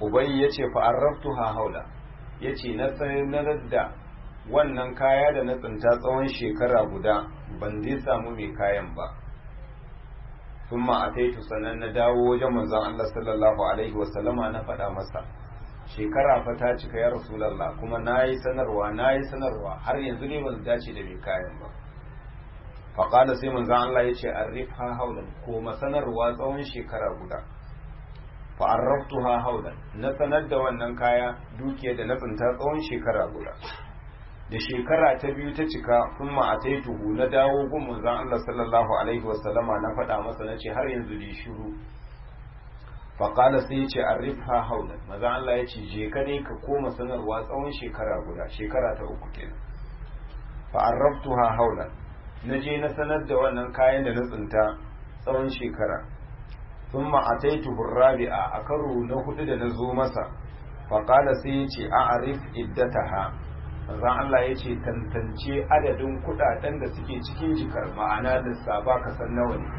ubayi ya ce fa'arraftu ha haula ya ce na sanar da wannan kaya da na tsinta tsawon shekara guda ban zai samu mai kayan ba sun ma'ataitu sannan na dawo wajen manzan Allah sallallahu Alaihi wasallama na faɗa masa shekara fa ta cika ya rasulallah kuma na yi sanarwa na yi sanarwa har yanzu ne ban dace da mai kayan ba faƙada sai manzan Allah ya ce an rifa haulan ko sanarwa tsawon shekara guda fa'arraftu ha haulan na sanar da wannan kaya dukiya da na tsinta tsawon shekara guda da shekara ta biyu ta cika sun ma'ataituhu na dawo gun manzan Allah sallallahu alaihi wasallama na faɗa masa na ce har yanzu da shiru faƙala sai ya ce an rifa haulan maza Allah ya ce je ka ne ka koma sanarwa tsawon shekara guda shekara ta uku kenan fa'arraftu ha haulan na je na sanar da wannan kayan da na tsinta tsawon shekara sun ma'ataitu rabi'a a karo na hudu da na zo masa faƙala sai ya ce a arif iddataha manzon Allah ya ce tantance adadin kudaden da suke cikin jikar ma'ana lissafa ka san nawa ne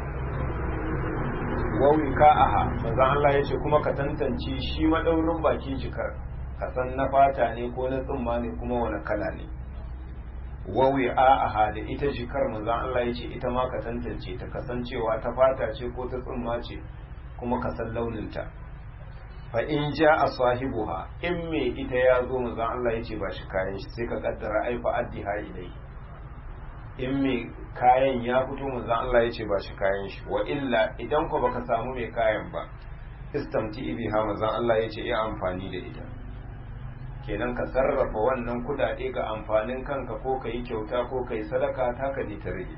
wawi ka'aha manzon Allah ya ce kuma ka tantance shi madaurin bakin jikar ka san na fata ne ko na tsumma ne kuma wani kala ne wawi a'aha da ita jikar manzon Allah ya ce ita ma ka tantance ta kasancewa ta fata ce ko ta tsumma ce kuma ka san launinta fa in ja a sahibuha in me ita ya zo manzon Allah ya ce ba shi kayan shi sai ka kaddara ai fa addiha ilai in me kayan ya fito manzon Allah ya ce ba shi kayan shi wa illa idan ko baka samu mai kayan ba istamti biha manzon Allah ya ce ya amfani da ita kenan ka sarrafa wannan kudade ga amfanin kanka ko ka yi kyauta ko ka yi sadaka ta ka ta rage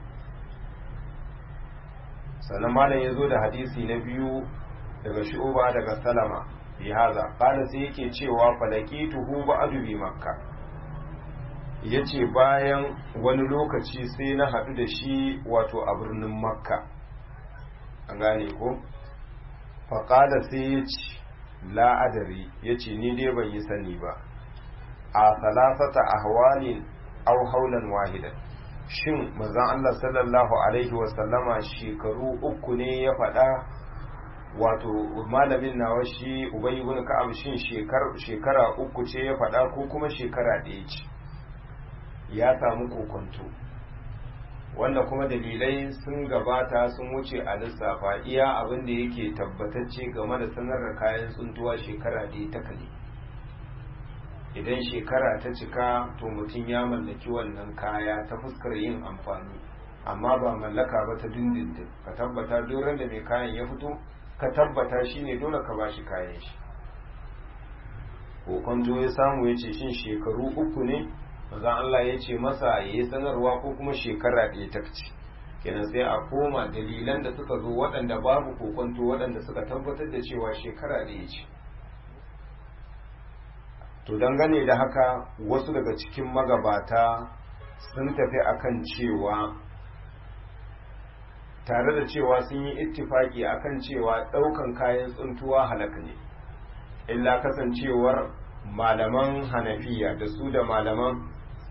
sannan malam ya zo da hadisi na biyu daga shu'uba daga salama fi haza qala sai yake cewa falakituhu ba'du bi makka yace bayan wani lokaci sai na haɗu da shi wato a birnin makka an gane ko fa qala sai yace la adari yace ni dai ban yi sani ba a salasata ahwalin aw haulan wahidan shin manzon Allah sallallahu alaihi wasallama shekaru uku ne ya faɗa wato malamin nawa shi ubay ibn ka'ab shin shekara uku ce ya faɗa ko kuma shekara ɗaya ce ya samu kokonto wanda kuma dalilai sun gabata sun wuce a lissafa iya abin da yake tabbatacce game da sanar da kayan tsuntuwa shekara ɗaya ta kale idan shekara ta cika to mutum ya mallaki wannan kaya ta fuskar yin amfani amma ba mallaka ba ta dindindin ka tabbata doron da mai kayan ya fito ka tabbata shi ne dole ka ba shi kayan shi kokon zo ya samu ya ce shin shekaru uku ne mazan Allah ya ce masa ya yi sanarwa ko kuma shekara ɗaya ta ce kenan sai a koma dalilan da suka zo waɗanda babu kokonto waɗanda suka tabbatar da cewa shekara ɗaya ce to dangane da haka wasu daga cikin magabata sun tafi akan cewa tare da cewa sun yi ittifaki akan cewa ɗaukan kayan tsuntuwa halaka ne illa kasancewar malaman hanafiya da su da malaman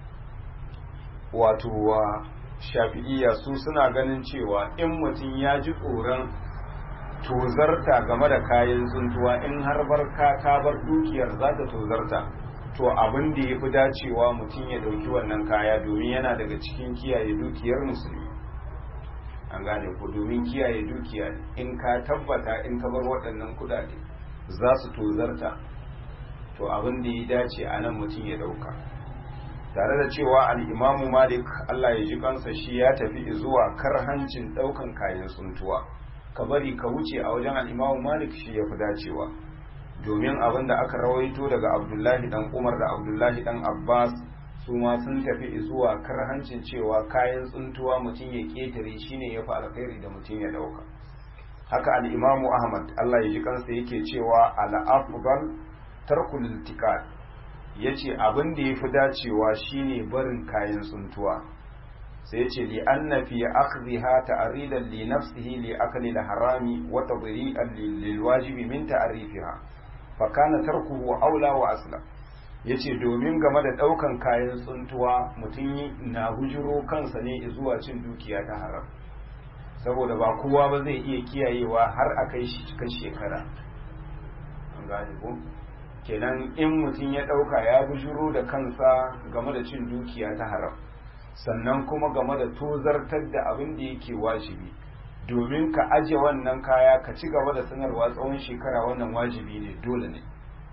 wato wa shafi'iyya su suna ganin cewa in mutum ya ji tsoron tozarta game da kayan tsuntuwa in har bar ka ka bar dukiyar za ta tozarta to abin da ya fi dacewa mutum ya ɗauki wannan kaya domin yana daga cikin kiyaye dukiyar musulmi an gane ko domin kiyaye dukiya in ka tabbata in ka bar waɗannan kuɗaɗe za su tozarta to abin da ya dace a nan mutum ya ɗauka tare da cewa al'imamu malik allah ya ji kansa shi ya tafi zuwa karhancin ɗaukan kayan tsuntuwa ka bari ka wuce a wajen al'imamu malik shi ya fi dacewa domin abin da aka rawaito daga abdullahi dan umar da abdullahi dan abbas su ma sun tafi zuwa karhancin cewa kayan tsuntuwa mutum ya ƙetare shine ya fi alkhairi da mutum ya ɗauka haka al'imamu ahmad allah ya ji kansa yake cewa al'afgal tarkul iltikad ya ce abin da ya fi dacewa shine barin kayan tsuntuwa sai ce li anna fi akhdhiha ta'ridan li nafsihi li akli al-harami wa tadri'an lil wajibi min ta'rifiha fa kana tarkuhu aula wa asla yace domin game da daukan kayan tsuntuwa mutum na hujuro kansa ne zuwa cin dukiya ta haram saboda ba kowa ba zai iya kiyayewa har a kai shi cikin shekara an gane ko kenan in mutum ya ɗauka ya bujuro da kansa game da cin dukiya ta haram sannan kuma game da tozartar da abin da yake wajibi domin ka aje wannan kaya ka ci gaba da sanarwa tsawon shekara wannan wajibi ne dole ne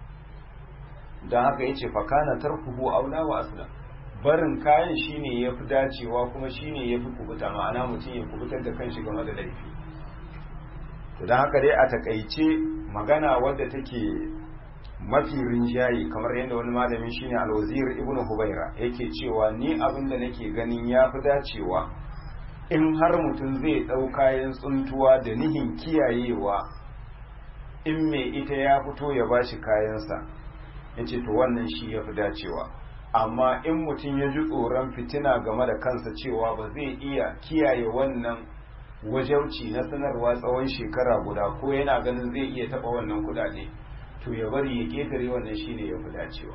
don haka yace fakana tarkuhu aula wa aslam barin kayan shine yafi dacewa kuma shine yafi kubuta ma'ana mutum ya kubutar da kanshi game da laifi to don haka dai a takaice magana wadda take mafi rinjaye kamar yadda wani malami shine alwazir ibnu hubaira yake cewa ni abin da nake ganin yafi dacewa in har mutum zai ɗau kayan tsuntuwa da nihin kiyayewa in mai ita ya fito ya bashi kayansa ya ce to wannan shi ya fi dacewa amma in mutum ya ji tsoron fitina game da kansa cewa ba zai iya kiyaye wannan wajauci na sanarwa tsawon shekara guda ko yana ganin zai iya taɓa wannan kudade to ya bari ya ƙetare wannan shi ne ya fi dacewa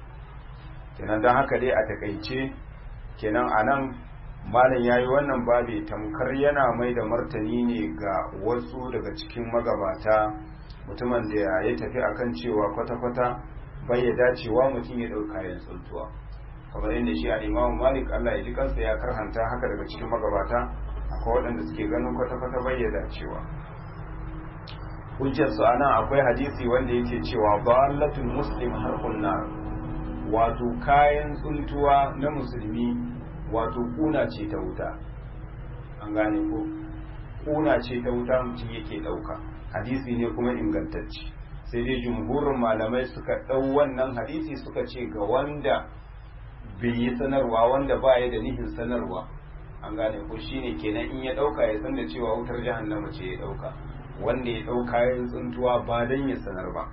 kenan don haka dai a takaice kenan a nan malam ya yi wannan babi tamkar yana mai da martani ne ga wasu daga cikin magabata mutumin da ya tafi akan cewa kwata-kwata bai ya dacewa mutum ya ɗauka kayan tsuntuwa kamar yadda shi a imamu malik allah ya ji kansa ya karhanta haka daga cikin magabata akwai waɗanda suke ganin kwata-kwata bai ya dacewa hujjar su anan akwai hadisi wanda yake cewa dalatul muslim harkun nar wato kayan tsuntuwa na musulmi wato kuna ce ta wuta an gane ko kuna ce ta wuta mutum yake ɗauka hadisi ne kuma ingantacce sai dai jumhurin malamai suka ɗau wannan hadisi suka ce ga wanda bai yi sanarwa wanda ba ya da nihin sanarwa an gane ko shine kenan in ya ɗauka ya san da cewa wutar jahannama ce ya ɗauka wanda ya ɗau kayan tsuntuwa ba don ya sanar ba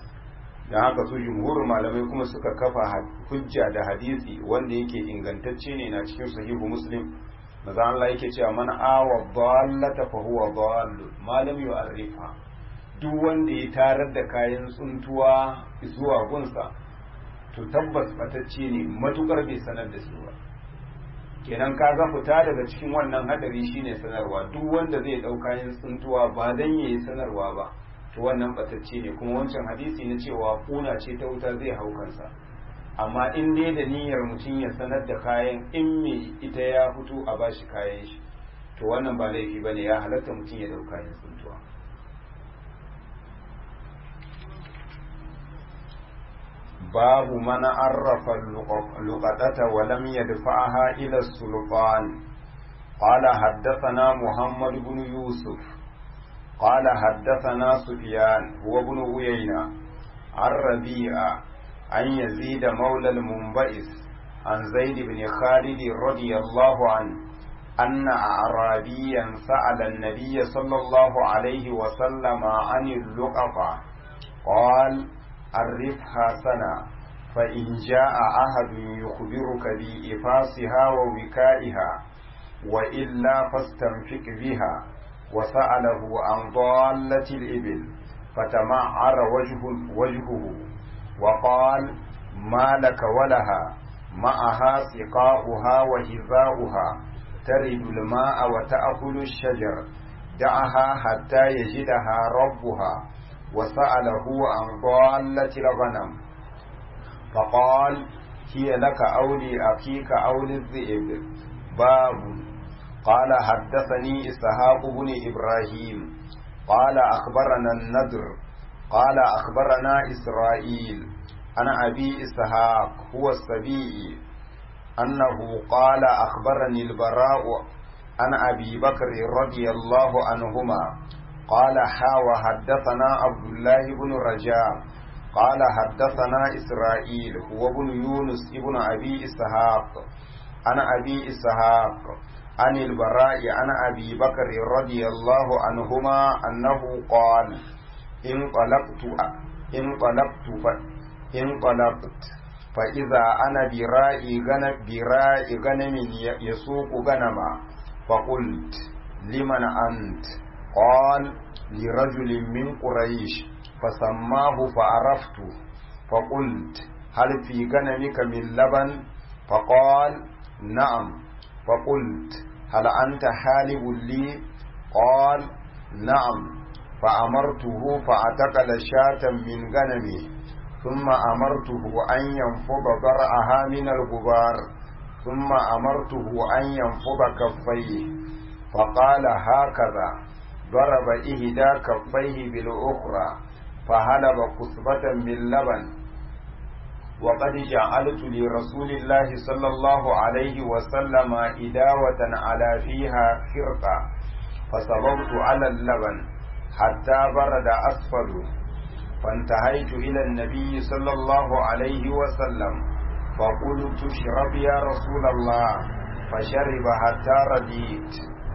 da haka su jumhurin malamai kuma suka kafa hujja da hadisi wanda yake ingantacce ne na cikin sahihu muslim maza Allah yake cewa man awa dallata fa huwa dallu malam yu'arrifa duk wanda ya tarar da kayan tsuntuwa zuwa gunsa to tabbas batacce ne matukar bai sanar da su ba kenan ka ga fita daga cikin wannan hadari shine sanarwa duk wanda zai dau kayan tsuntuwa ba dan yayi sanarwa ba to wannan batacce ne kuma wancan hadisi na cewa kuna ce ta wuta zai hau kansa amma in dai da niyyar mutum ya sanar da kayan in me ita ya fito a bashi kayan shi to wannan ba laifi bane ya halatta mutum ya dau kayan tsuntuwa باب من عرف اللقطة ولم يدفعها إلى السلطان قال حدثنا محمد بن يوسف قال حدثنا سفيان هو بن عيينة عن ربيعة عن يزيد مولى المنبئس عن زيد بن خالد رضي الله عنه أن أعرابيا سأل النبي صلى الله عليه وسلم عن اللقطة قال عرفها سنة فإن جاء أحد يخبرك بإفاسها ووكائها وإلا فاستنفق بها وسأله عن ضالة الإبل فتمعر وجه وجهه وقال ما لك ولها معها سقاؤها وهذاؤها ترد الماء وتأكل الشجر دعها حتى يجدها ربها وسأله عن ضالة الغنم فقال هي لك أو لأخيك أو للذئب باب قال حدثني إسحاق بن إبراهيم قال أخبرنا النذر قال أخبرنا إسرائيل أنا أبي إسحاق هو السبيعي أنه قال أخبرني البراء عن أبي بكر رضي الله عنهما قال حا وحدثنا عبد الله بن رجاء قال حدثنا إسرائيل هو ابن يونس ابن أبي إسحاق عن أبي إسحاق عن البراء عن أبي بكر رضي الله عنهما أنه قال انطلقت انطلقت انطلقت فإذا أنا برائي غنم برائي غنم يسوق غنما فقلت لمن أنت قال لرجل من قريش فسماه فعرفته فقلت هل في غنمك من لبن فقال نعم فقلت هل أنت حالب لي قال نعم فأمرته فأتقل شاة من غنمه ثم أمرته أن ينفض ضرعها من الغبار ثم أمرته أن ينفض كفيه فقال هكذا ضرب إهدى كفيه بالأخرى فهلب كثبة من لبن وقد جعلت لرسول الله صلى الله عليه وسلم إداوة على فيها خرقة فصببت على اللبن حتى برد أسفل فانتهيت إلى النبي صلى الله عليه وسلم فقلت اشرب يا رسول الله فشرب حتى رديت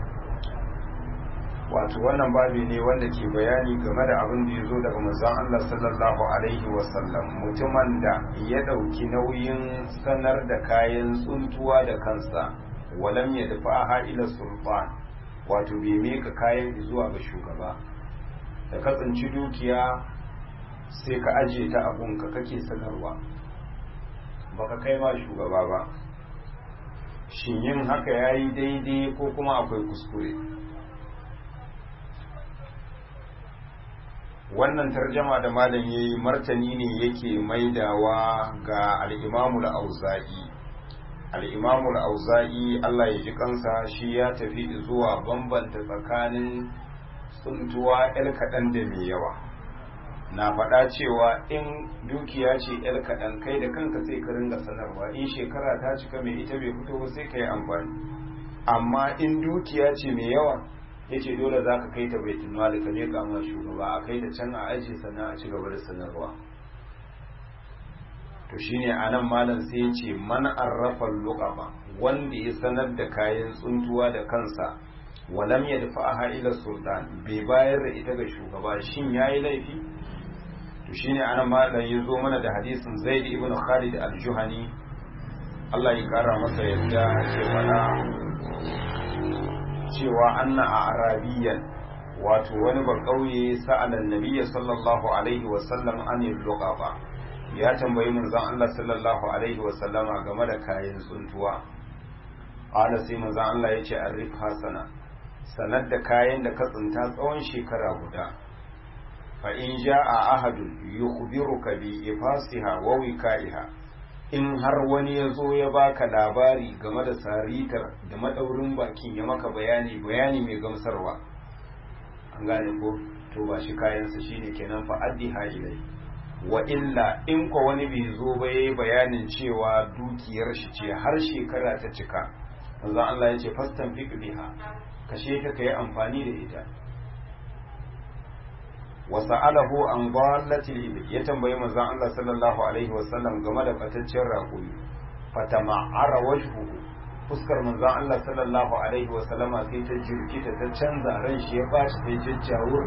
wato wannan babi ne wanda ke bayani game da abin da ya zo daga manzon Allah sallallahu alaihi wasallam mutumin da ya ɗauki nauyin sanar da kayan tsuntuwa da kansa walam ya dafa ila sulfan wato bai meka kayan zuwa ga shugaba da ka tsinci dukiya sai ka aje ta abunka kake sanarwa baka kai ma shugaba ba shin yin haka yayi daidai ko kuma akwai kuskure wannan tarjama da malam yayi martani ne yake maidawa ga al-Imam al-Auza'i al-Imam al-Auza'i Allah ya ji kansa shi ya tafi zuwa bambanta tsakanin tsuntuwa el kaɗan da mai yawa na faɗa cewa in dukiya ce el kaɗan kai da kanka sai ka ringa sanarwa in shekara ta cika mai ita bai fito ba sai ka yi amfani amma in dukiya ce mai yawa ya ce dole za ka kai ta baitul mali ka ne kama shugaba a kai da can a aji sannan a ci gaba da sanarwa to shine a nan malam sai ya ce man arrafa luqaba wanda ya sanar da kayan tsuntuwa da kansa walam ya dafa ila sultan bai bayar da ita ga shugaba shin yayi laifi to shine a nan malam ya zo mana da hadisin zaid ibn khalid al-juhani Allah ya kara masa yadda ce mana cewa anna a arabiyan wato wani ba kauye sa'alan nabiyya sallallahu alaihi wa sallam an luqaba ya tambayi manzon Allah sallallahu alaihi wa sallama game da kayan tsuntuwa ala sai manzon Allah ya ce arif hasana sanar da kayan da ka tsinta tsawon shekara guda fa in ja'a ahadun yukhbiruka bi ifasiha wa wika'iha in har wani ya zo ya baka labari game da saritar da madaurin bakin ya maka bayani bayani mai gamsarwa an gane ko to ba shi kayansa shine kenan fa addi ilai wa illa in ko wani bai zo ba yayi bayanin cewa dukiyar shi ce har shekara ta cika manzo Allah ya ce fastan fiq biha kashe ta kai amfani da ita wa sa'alahu an dallatil ibil ya tambayi manzon Allah sallallahu alaihi wasallam game da fataccen raƙumi fatama'ara wajhuhu fuskar manzon Allah sallallahu alaihi wasallama sai ta jirkita ta canza ran shi ya bashi sai jajjawur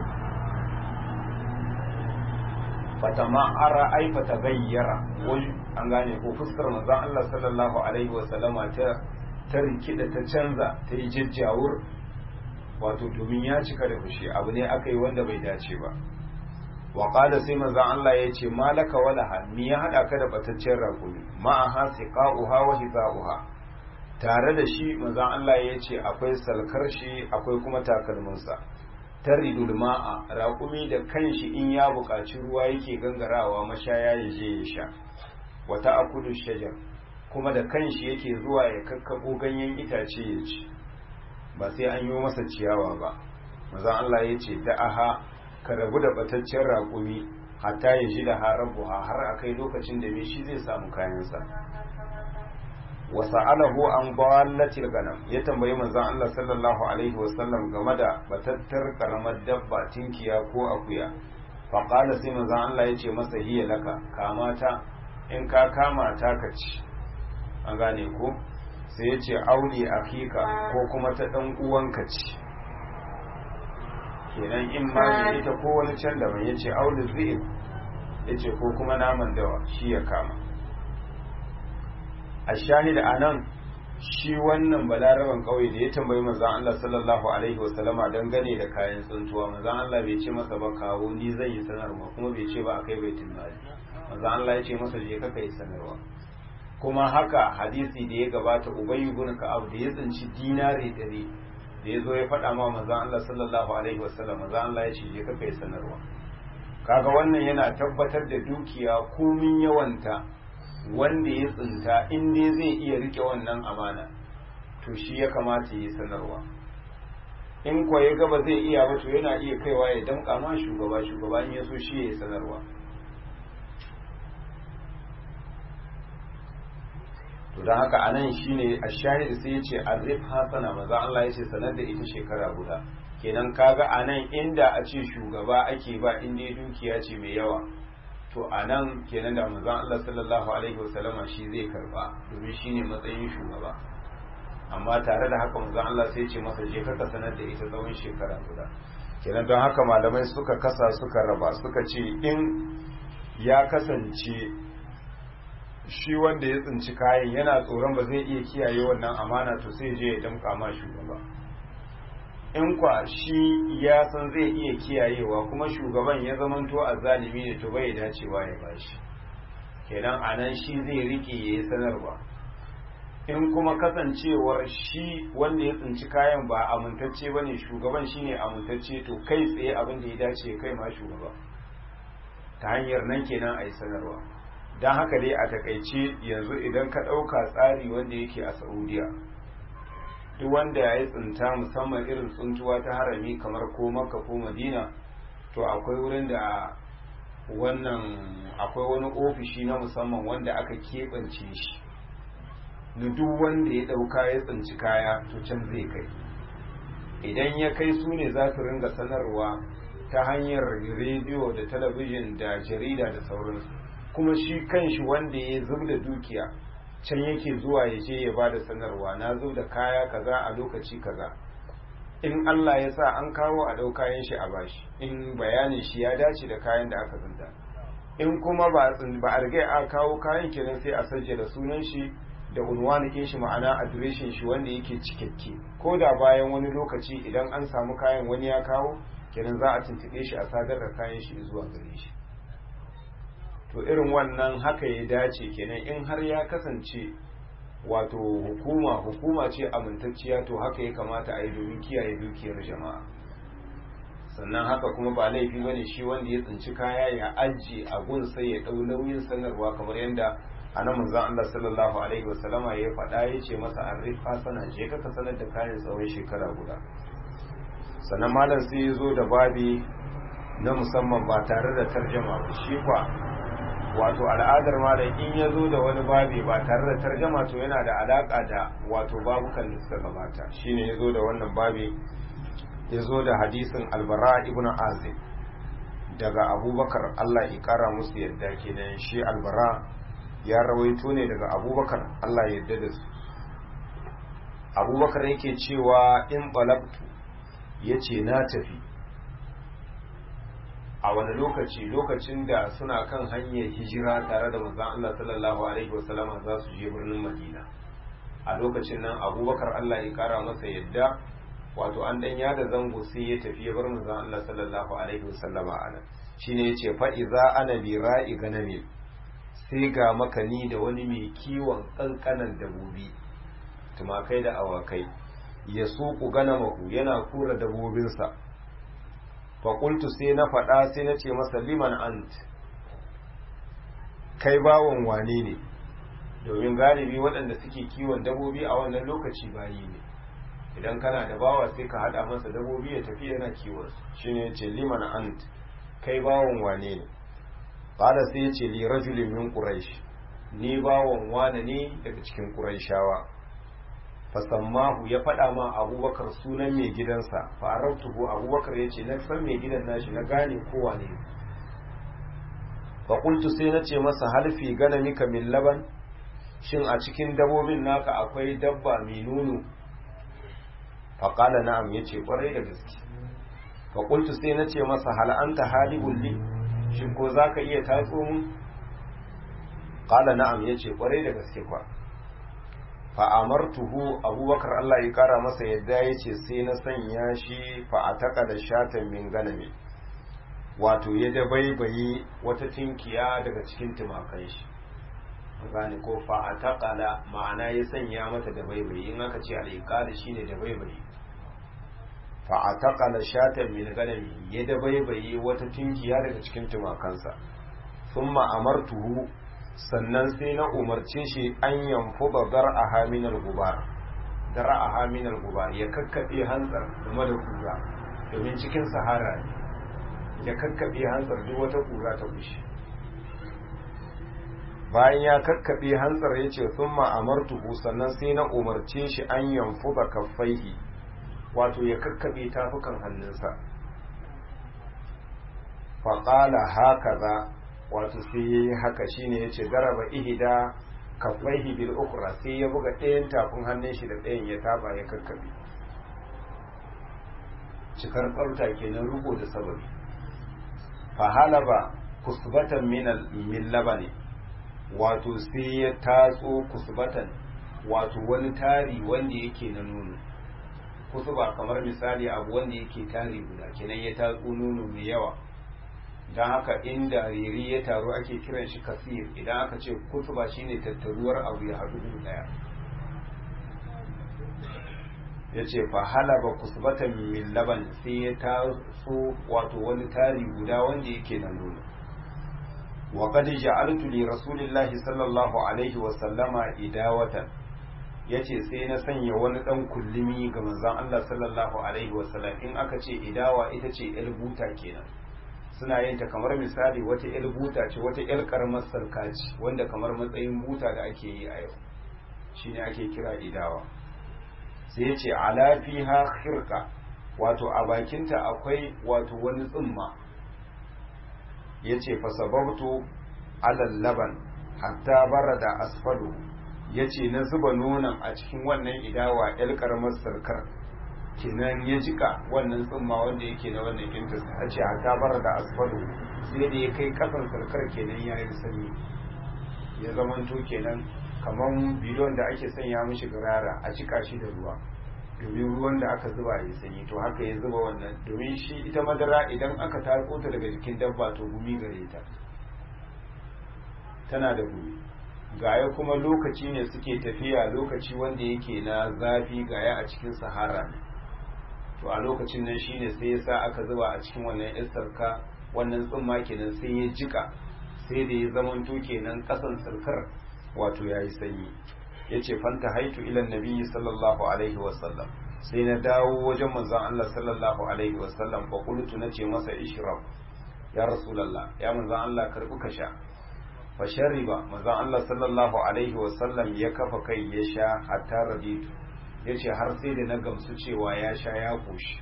fatama'ara ai fatagayyara wani an gane ko fuskar manzon Allah sallallahu alaihi wasallama ta ta rikida ta canza ta yi jajjawur wato domin ya cika da fushi abu ne aka yi wanda bai dace ba wa qala sai manzon Allah ya ce malaka wala hal mi ya hada ka da bataccen rakumi ma ha siqauha wa hizauha tare da shi manzon Allah ya ce akwai salkar shi akwai kuma takalminsa taridul ma'a raƙumi da kanshi in ya buƙaci ruwa yake gangarawa mashaya ya je ya sha wata akudu shajar kuma da kanshi yake zuwa ya kakkabo ganyen itace ya ci ba sai an yi masa ciyawa ba maza Allah ya ce da aha ka rabu da bataccen raƙumi hatta ya ji da harabu har a kai lokacin da me shi zai samu kayansa wa sa'alahu an dallatil ganam ya tambayi manzon Allah sallallahu alaihi wa sallam game da batattar karamar dabba tinkiya ko akuya fa qala sai manzon Allah ya ce masa hiya laka kamata in ka kama ta ka ci an gane ko sai ya ce aure akika ko kuma ta ɗan uwanka ce kenan in ma ne ita ko wani can daban ya ce aure zai ya ce ko kuma naman dawa shi ya kama a shahida a nan shi wannan balaraban ƙauye da ya tambayi manzan Allah sallallahu alaihi wasallama dangane da kayan tsuntuwa manzan Allah bai ce masa ba kawo ni zan yi sanarwa kuma bai ce ba a kai baitul mali manzan Allah ya ce masa je ka kai sanarwa kuma haka hadisi da ya gabata ubayy ibn ka'ab da ya tsinci dinari ɗari da ya zo ya faɗa ma manzan Allah sallallahu alaihi wasallam manzan Allah ya ce je ka kai sanarwa kaga wannan yana tabbatar da dukiya komin yawanta wanda ya tsinta in dai zai iya rike wannan amana to shi ya kamata ya sanarwa in kuwa ya gaba zai iya ba to yana iya kaiwa ya damƙa ma shugaba shugaba in ya so shi ya sanarwa to don haka anan shine a shahid sai ya ce arif hasana maza Allah ya ce sanar da ita shekara guda kenan kaga anan inda a ce shugaba ake ba in dai dukiya ce mai yawa to anan kenan da manzon Allah sallallahu alaihi wasallama shi zai karba domin shine matsayin shugaba amma tare da haka manzon Allah sai ce masa je ka sanar da ita tsawon shekara guda kenan don haka malamai suka kasa suka raba suka ce in ya kasance shi wanda ya tsinci kayan yana tsoron ba zai iya kiyaye wannan amana to sai je ya damka ma shugaba in kwa shi ya san zai iya kiyayewa kuma shugaban ya zamanto a zalimi ne to bai dacewa ya bashi kenan anan shi zai rike ya yi sanarwa in kuma kasancewar shi wanda ya tsinci kayan ba amintacce ba ne shugaban shi ne amintacce to kai tsaye abin da ya dace kai ma shugaba ta hanyar nan kenan a yi sanarwa don haka dai a takaice yanzu idan ka ɗauka tsari wanda yake a saudiya duk wanda ya yi tsinta musamman irin tsuntuwa ta harami kamar ko makka ko madina to akwai wurin da wannan akwai wani ofishi na musamman wanda aka keɓance shi na duk wanda ya ɗauka ya tsinci kaya to can zai kai idan ya kai su ne za su ringa sanarwa ta hanyar rediyo da talabijin da jarida da sauransu kuma shi kanshi wanda ya zub da dukiya can yake zuwa ya je ya bada sanarwa na zub da kaya kaza a lokaci kaza in Allah ya sa an kawo a ɗau kayan shi a bashi in bayanin shi ya dace da kayan da aka zanta in kuma ba a riga a kawo kayan kenan sai a sajjada sunan shi da unwanikin shi ma'ana adireshin shi wanda yake cikakke ko da bayan wani lokaci idan an samu kayan wani ya kawo kenan za a tuntuɓe shi a sadar da kayan shi zuwa gare shi to irin wannan haka ya dace kenan in har ya kasance wato hukuma hukuma ce amintacciya to haka ya kamata a yi domin kiyaye dukiyar jama'a sannan haka kuma ba laifi bane shi wanda ya tsinci kaya ya ajiye a gun sai ya ɗau nauyin sanarwa kamar yadda a nan manzon Allah sallallahu alaihi wasallama ya faɗa ya ce masa an rifa sana je ka sanar da kayan tsawon shekara guda sannan malam sai ya zo da babi na musamman ba tare da tarjama ba shi kwa wato al'adar malam in ya zo da wani babi ba tare da tarjama to yana da alaka da wato babukan da suka gabata shine ya zo da wannan babi ya zo da hadisin albara ibn azim daga abubakar allah ya kara musu yadda kenan shi albara ya rawaito ne daga abubakar allah ya yarda da su abubakar yake cewa in balabtu ya ce na tafi a wani lokaci lokacin da suna kan hanyar hijira tare da manzon Allah sallallahu alaihi wasallama za su je birnin Madina a lokacin nan Abubakar Allah ya kara masa yadda wato an dan yada zango sai ya tafi ya bar manzon Allah sallallahu alaihi wasallama anan shine yace fa iza ana bi ra'i ganami sai ga makani da wani mai kiwon kankanan dabobi tumakai da awakai ya suku ganamahu yana kura dabobinsa faƙultu sai na faɗa sai na ce masa liman ant kai bawon wane ne domin galibi waɗanda suke kiwon dabobi a wannan lokaci bayi ne idan kana da bawa sai ka haɗa masa dabobi ya tafi yana kiwon shi ne ce liman ant kai bawon wane ne ƙada sai ya ce li rajulin min ƙuraish ni bawon wane ne daga cikin ƙuraishawa fasammahu ya faɗa ma abubakar sunan mai gidansa farautuhu abubakar ya ce na san mai gidan nashi na gane kowa ne faƙultu sai na ce masa halfi gana mika min laban shin a cikin dabobin naka akwai dabba mai nono faƙala na'am ya ce ƙwarai da gaske faƙultu sai na ce masa hal'anta halibun li shin ko za ka iya tatso mun ƙala na'am ya ce ƙwarai da gaske kwa fa'amartuhu abubakar Allah ya kara masa yadda ya ce sai na sanya shi fa'ataka da shatan min ganami wato ya dabaibaye wata tinkiya daga cikin tumakan shi gane ko fa'ataka da ma'ana ya sanya mata dabaibaye in aka ce al'iƙada shi ne dabaibaye fa ataqala shatan min ganami ya dabaibaye wata tinkiya daga cikin tumakansa thumma amartuhu sannan sai na umarce shi an yanfuda dar'aha min al-gubar dar'aha min al-gubar ya kakkabe hantsar game da kura domin cikin sahara ne ya kakkabe hantsar duk wata kura ta bushe bayan ya kakkabe hantsar ya ce sun ma'amartuhu sannan sai na umarce shi an yanfu da kaffaihi wato ya kakkabe tafukan hannunsa faƙala haka za wato sai ya yi haka shine ya ce garaba ihida kaffaihi bil ukra sai ya buga ɗayan tafin hannun shi da ɗayan ya taba ya kakkabe cikar tsarta kenan rubo da sababi fahalaba kusbatan min labani wato sai ya tatso kusbatan wato wani tari wanda yake na nono kusuba kamar misali abu wanda yake tari guda kenan ya tatso nono mai yawa don haka inda riri ya taru ake kiran shi kasir idan aka ce kusuba shine tattaruwar abu ya haɗu daya ya ce fa halaba kusbatan min laban sai ya tatso wato wani tari guda wanda yake na nono wa qad ja'altu li rasulillahi sallallahu alaihi wa sallama idawatan yace sai na sanya wani dan kullumi ga manzon Allah sallallahu alaihi wa sallam in aka ce idawa ita ce el buta kenan suna yin ta kamar misali wata el buta ce wata el karamar sarka ce wanda kamar matsayin buta da ake yi a yau shine ake kira idawa sai ya ce alafiha khirka wato a bakinta akwai wato wani tsumma ya ce fasababtu alal laban hatta bara da asfalu ya ce na zuba nonon a cikin wannan idawa yar karamar sarkar kenan ya jika wannan tsumma wanda yake na wannan kintas a ce hatta bara da asfalu sai da ya kai kasan sarkar kenan ya yi sanyi ya zamanto kenan kamar bidon da ake sanya mishi garara a cika shi da ruwa domin ruwan da aka zuba ya sanyi to haka ya zuba wannan domin shi ita madara idan aka tarko ta daga jikin dabba to gumi gare ta tana da gumi gaya kuma lokaci ne suke tafiya lokaci wanda yake na zafi gaya a cikin sahara ne to a lokacin nan shine sai ya sa aka zuba a cikin wannan isarka wannan tsumma kenan sai ya jika sai da ya zamanto kenan kasan sarkar wato ya yi sanyi ya ce fanta haitu ilan nabi sallallahu alaihi wasallam sai na dawo wajen manzon Allah sallallahu alaihi wasallam fa qultu nace masa ishrab ya rasulullah ya manzon Allah karbu ka sha fa shariba manzon Allah sallallahu alaihi wasallam ya kafa kai ya sha hatta raditu yace har sai da na gamsu cewa ya sha ya koshi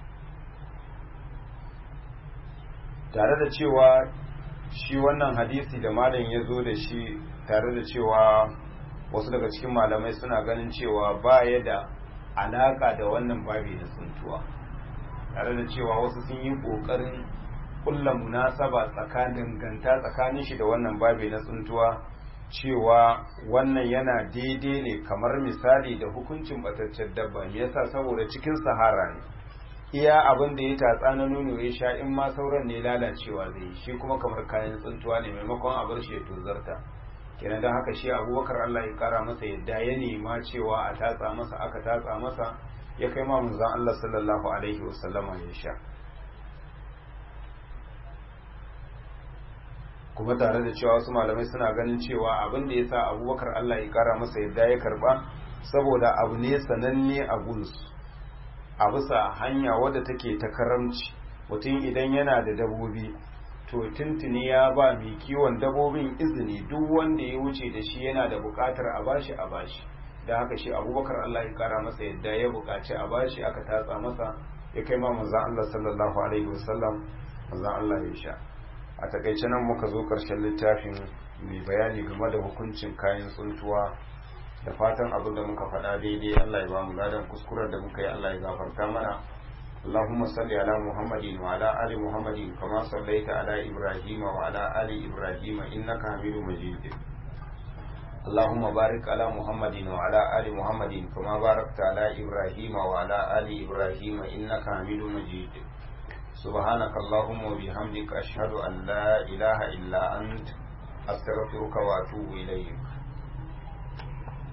tare da cewa shi wannan hadisi da malam ya zo da shi tare da cewa wasu daga cikin malamai suna ganin cewa ba ya da alaka da wannan babi na tsuntuwa tare da cewa wasu sun yi ƙoƙarin kulla munasaba tsakanin ganta tsakanin shi da wannan babi na tsuntuwa cewa wannan yana daidai ne kamar misali da hukuncin bataccen dabba me yasa saboda cikin sahara ne iya abin da ya tatsa na nono ya sha in ma sauran ne lalacewa zai shi kuma kamar kayan tsuntuwa ne maimakon a bar shi ya tozarta kenan don haka shi abubakar Allah ya kara masa yadda ya nema cewa a tatsa masa aka tatsa masa ya kai ma manzon Allah sallallahu alaihi wasallama ya sha kuma tare da cewa wasu malamai suna ganin cewa abin da ya sa abubakar Allah ya kara masa yadda ya karba saboda abu ne sananne a gunsu a bisa hanya wadda take ta karamci mutum idan yana da dabobi to tuntuni ya ba mai kiwon dabobin izini duk wanda ya wuce da shi yana da bukatar a bashi a bashi da haka shi abubakar Allah ya kara masa yadda ya bukaci a bashi aka tatsa masa ya kai ma manzan Allah sallallahu alaihi wasallam manzan Allah ya sha a takaice nan muka zo karshen littafin mai bayani game da hukuncin kayan tsuntuwa da fatan abin da muka faɗa daidai Allah ya ba mu ladan kuskuren da muka yi Allah ya gafarta mana اللهم صل على محمد وعلى آل محمد كما صليت على إبراهيم وعلى آل إبراهيم إنك حميد مجيد اللهم بارك على محمد وعلى آل محمد كما باركت على إبراهيم وعلى آل إبراهيم إنك حميد مجيد سبحانك اللهم وبحمدك أشهد أن لا إله إلا أنت أستغفرك وأتوب إليك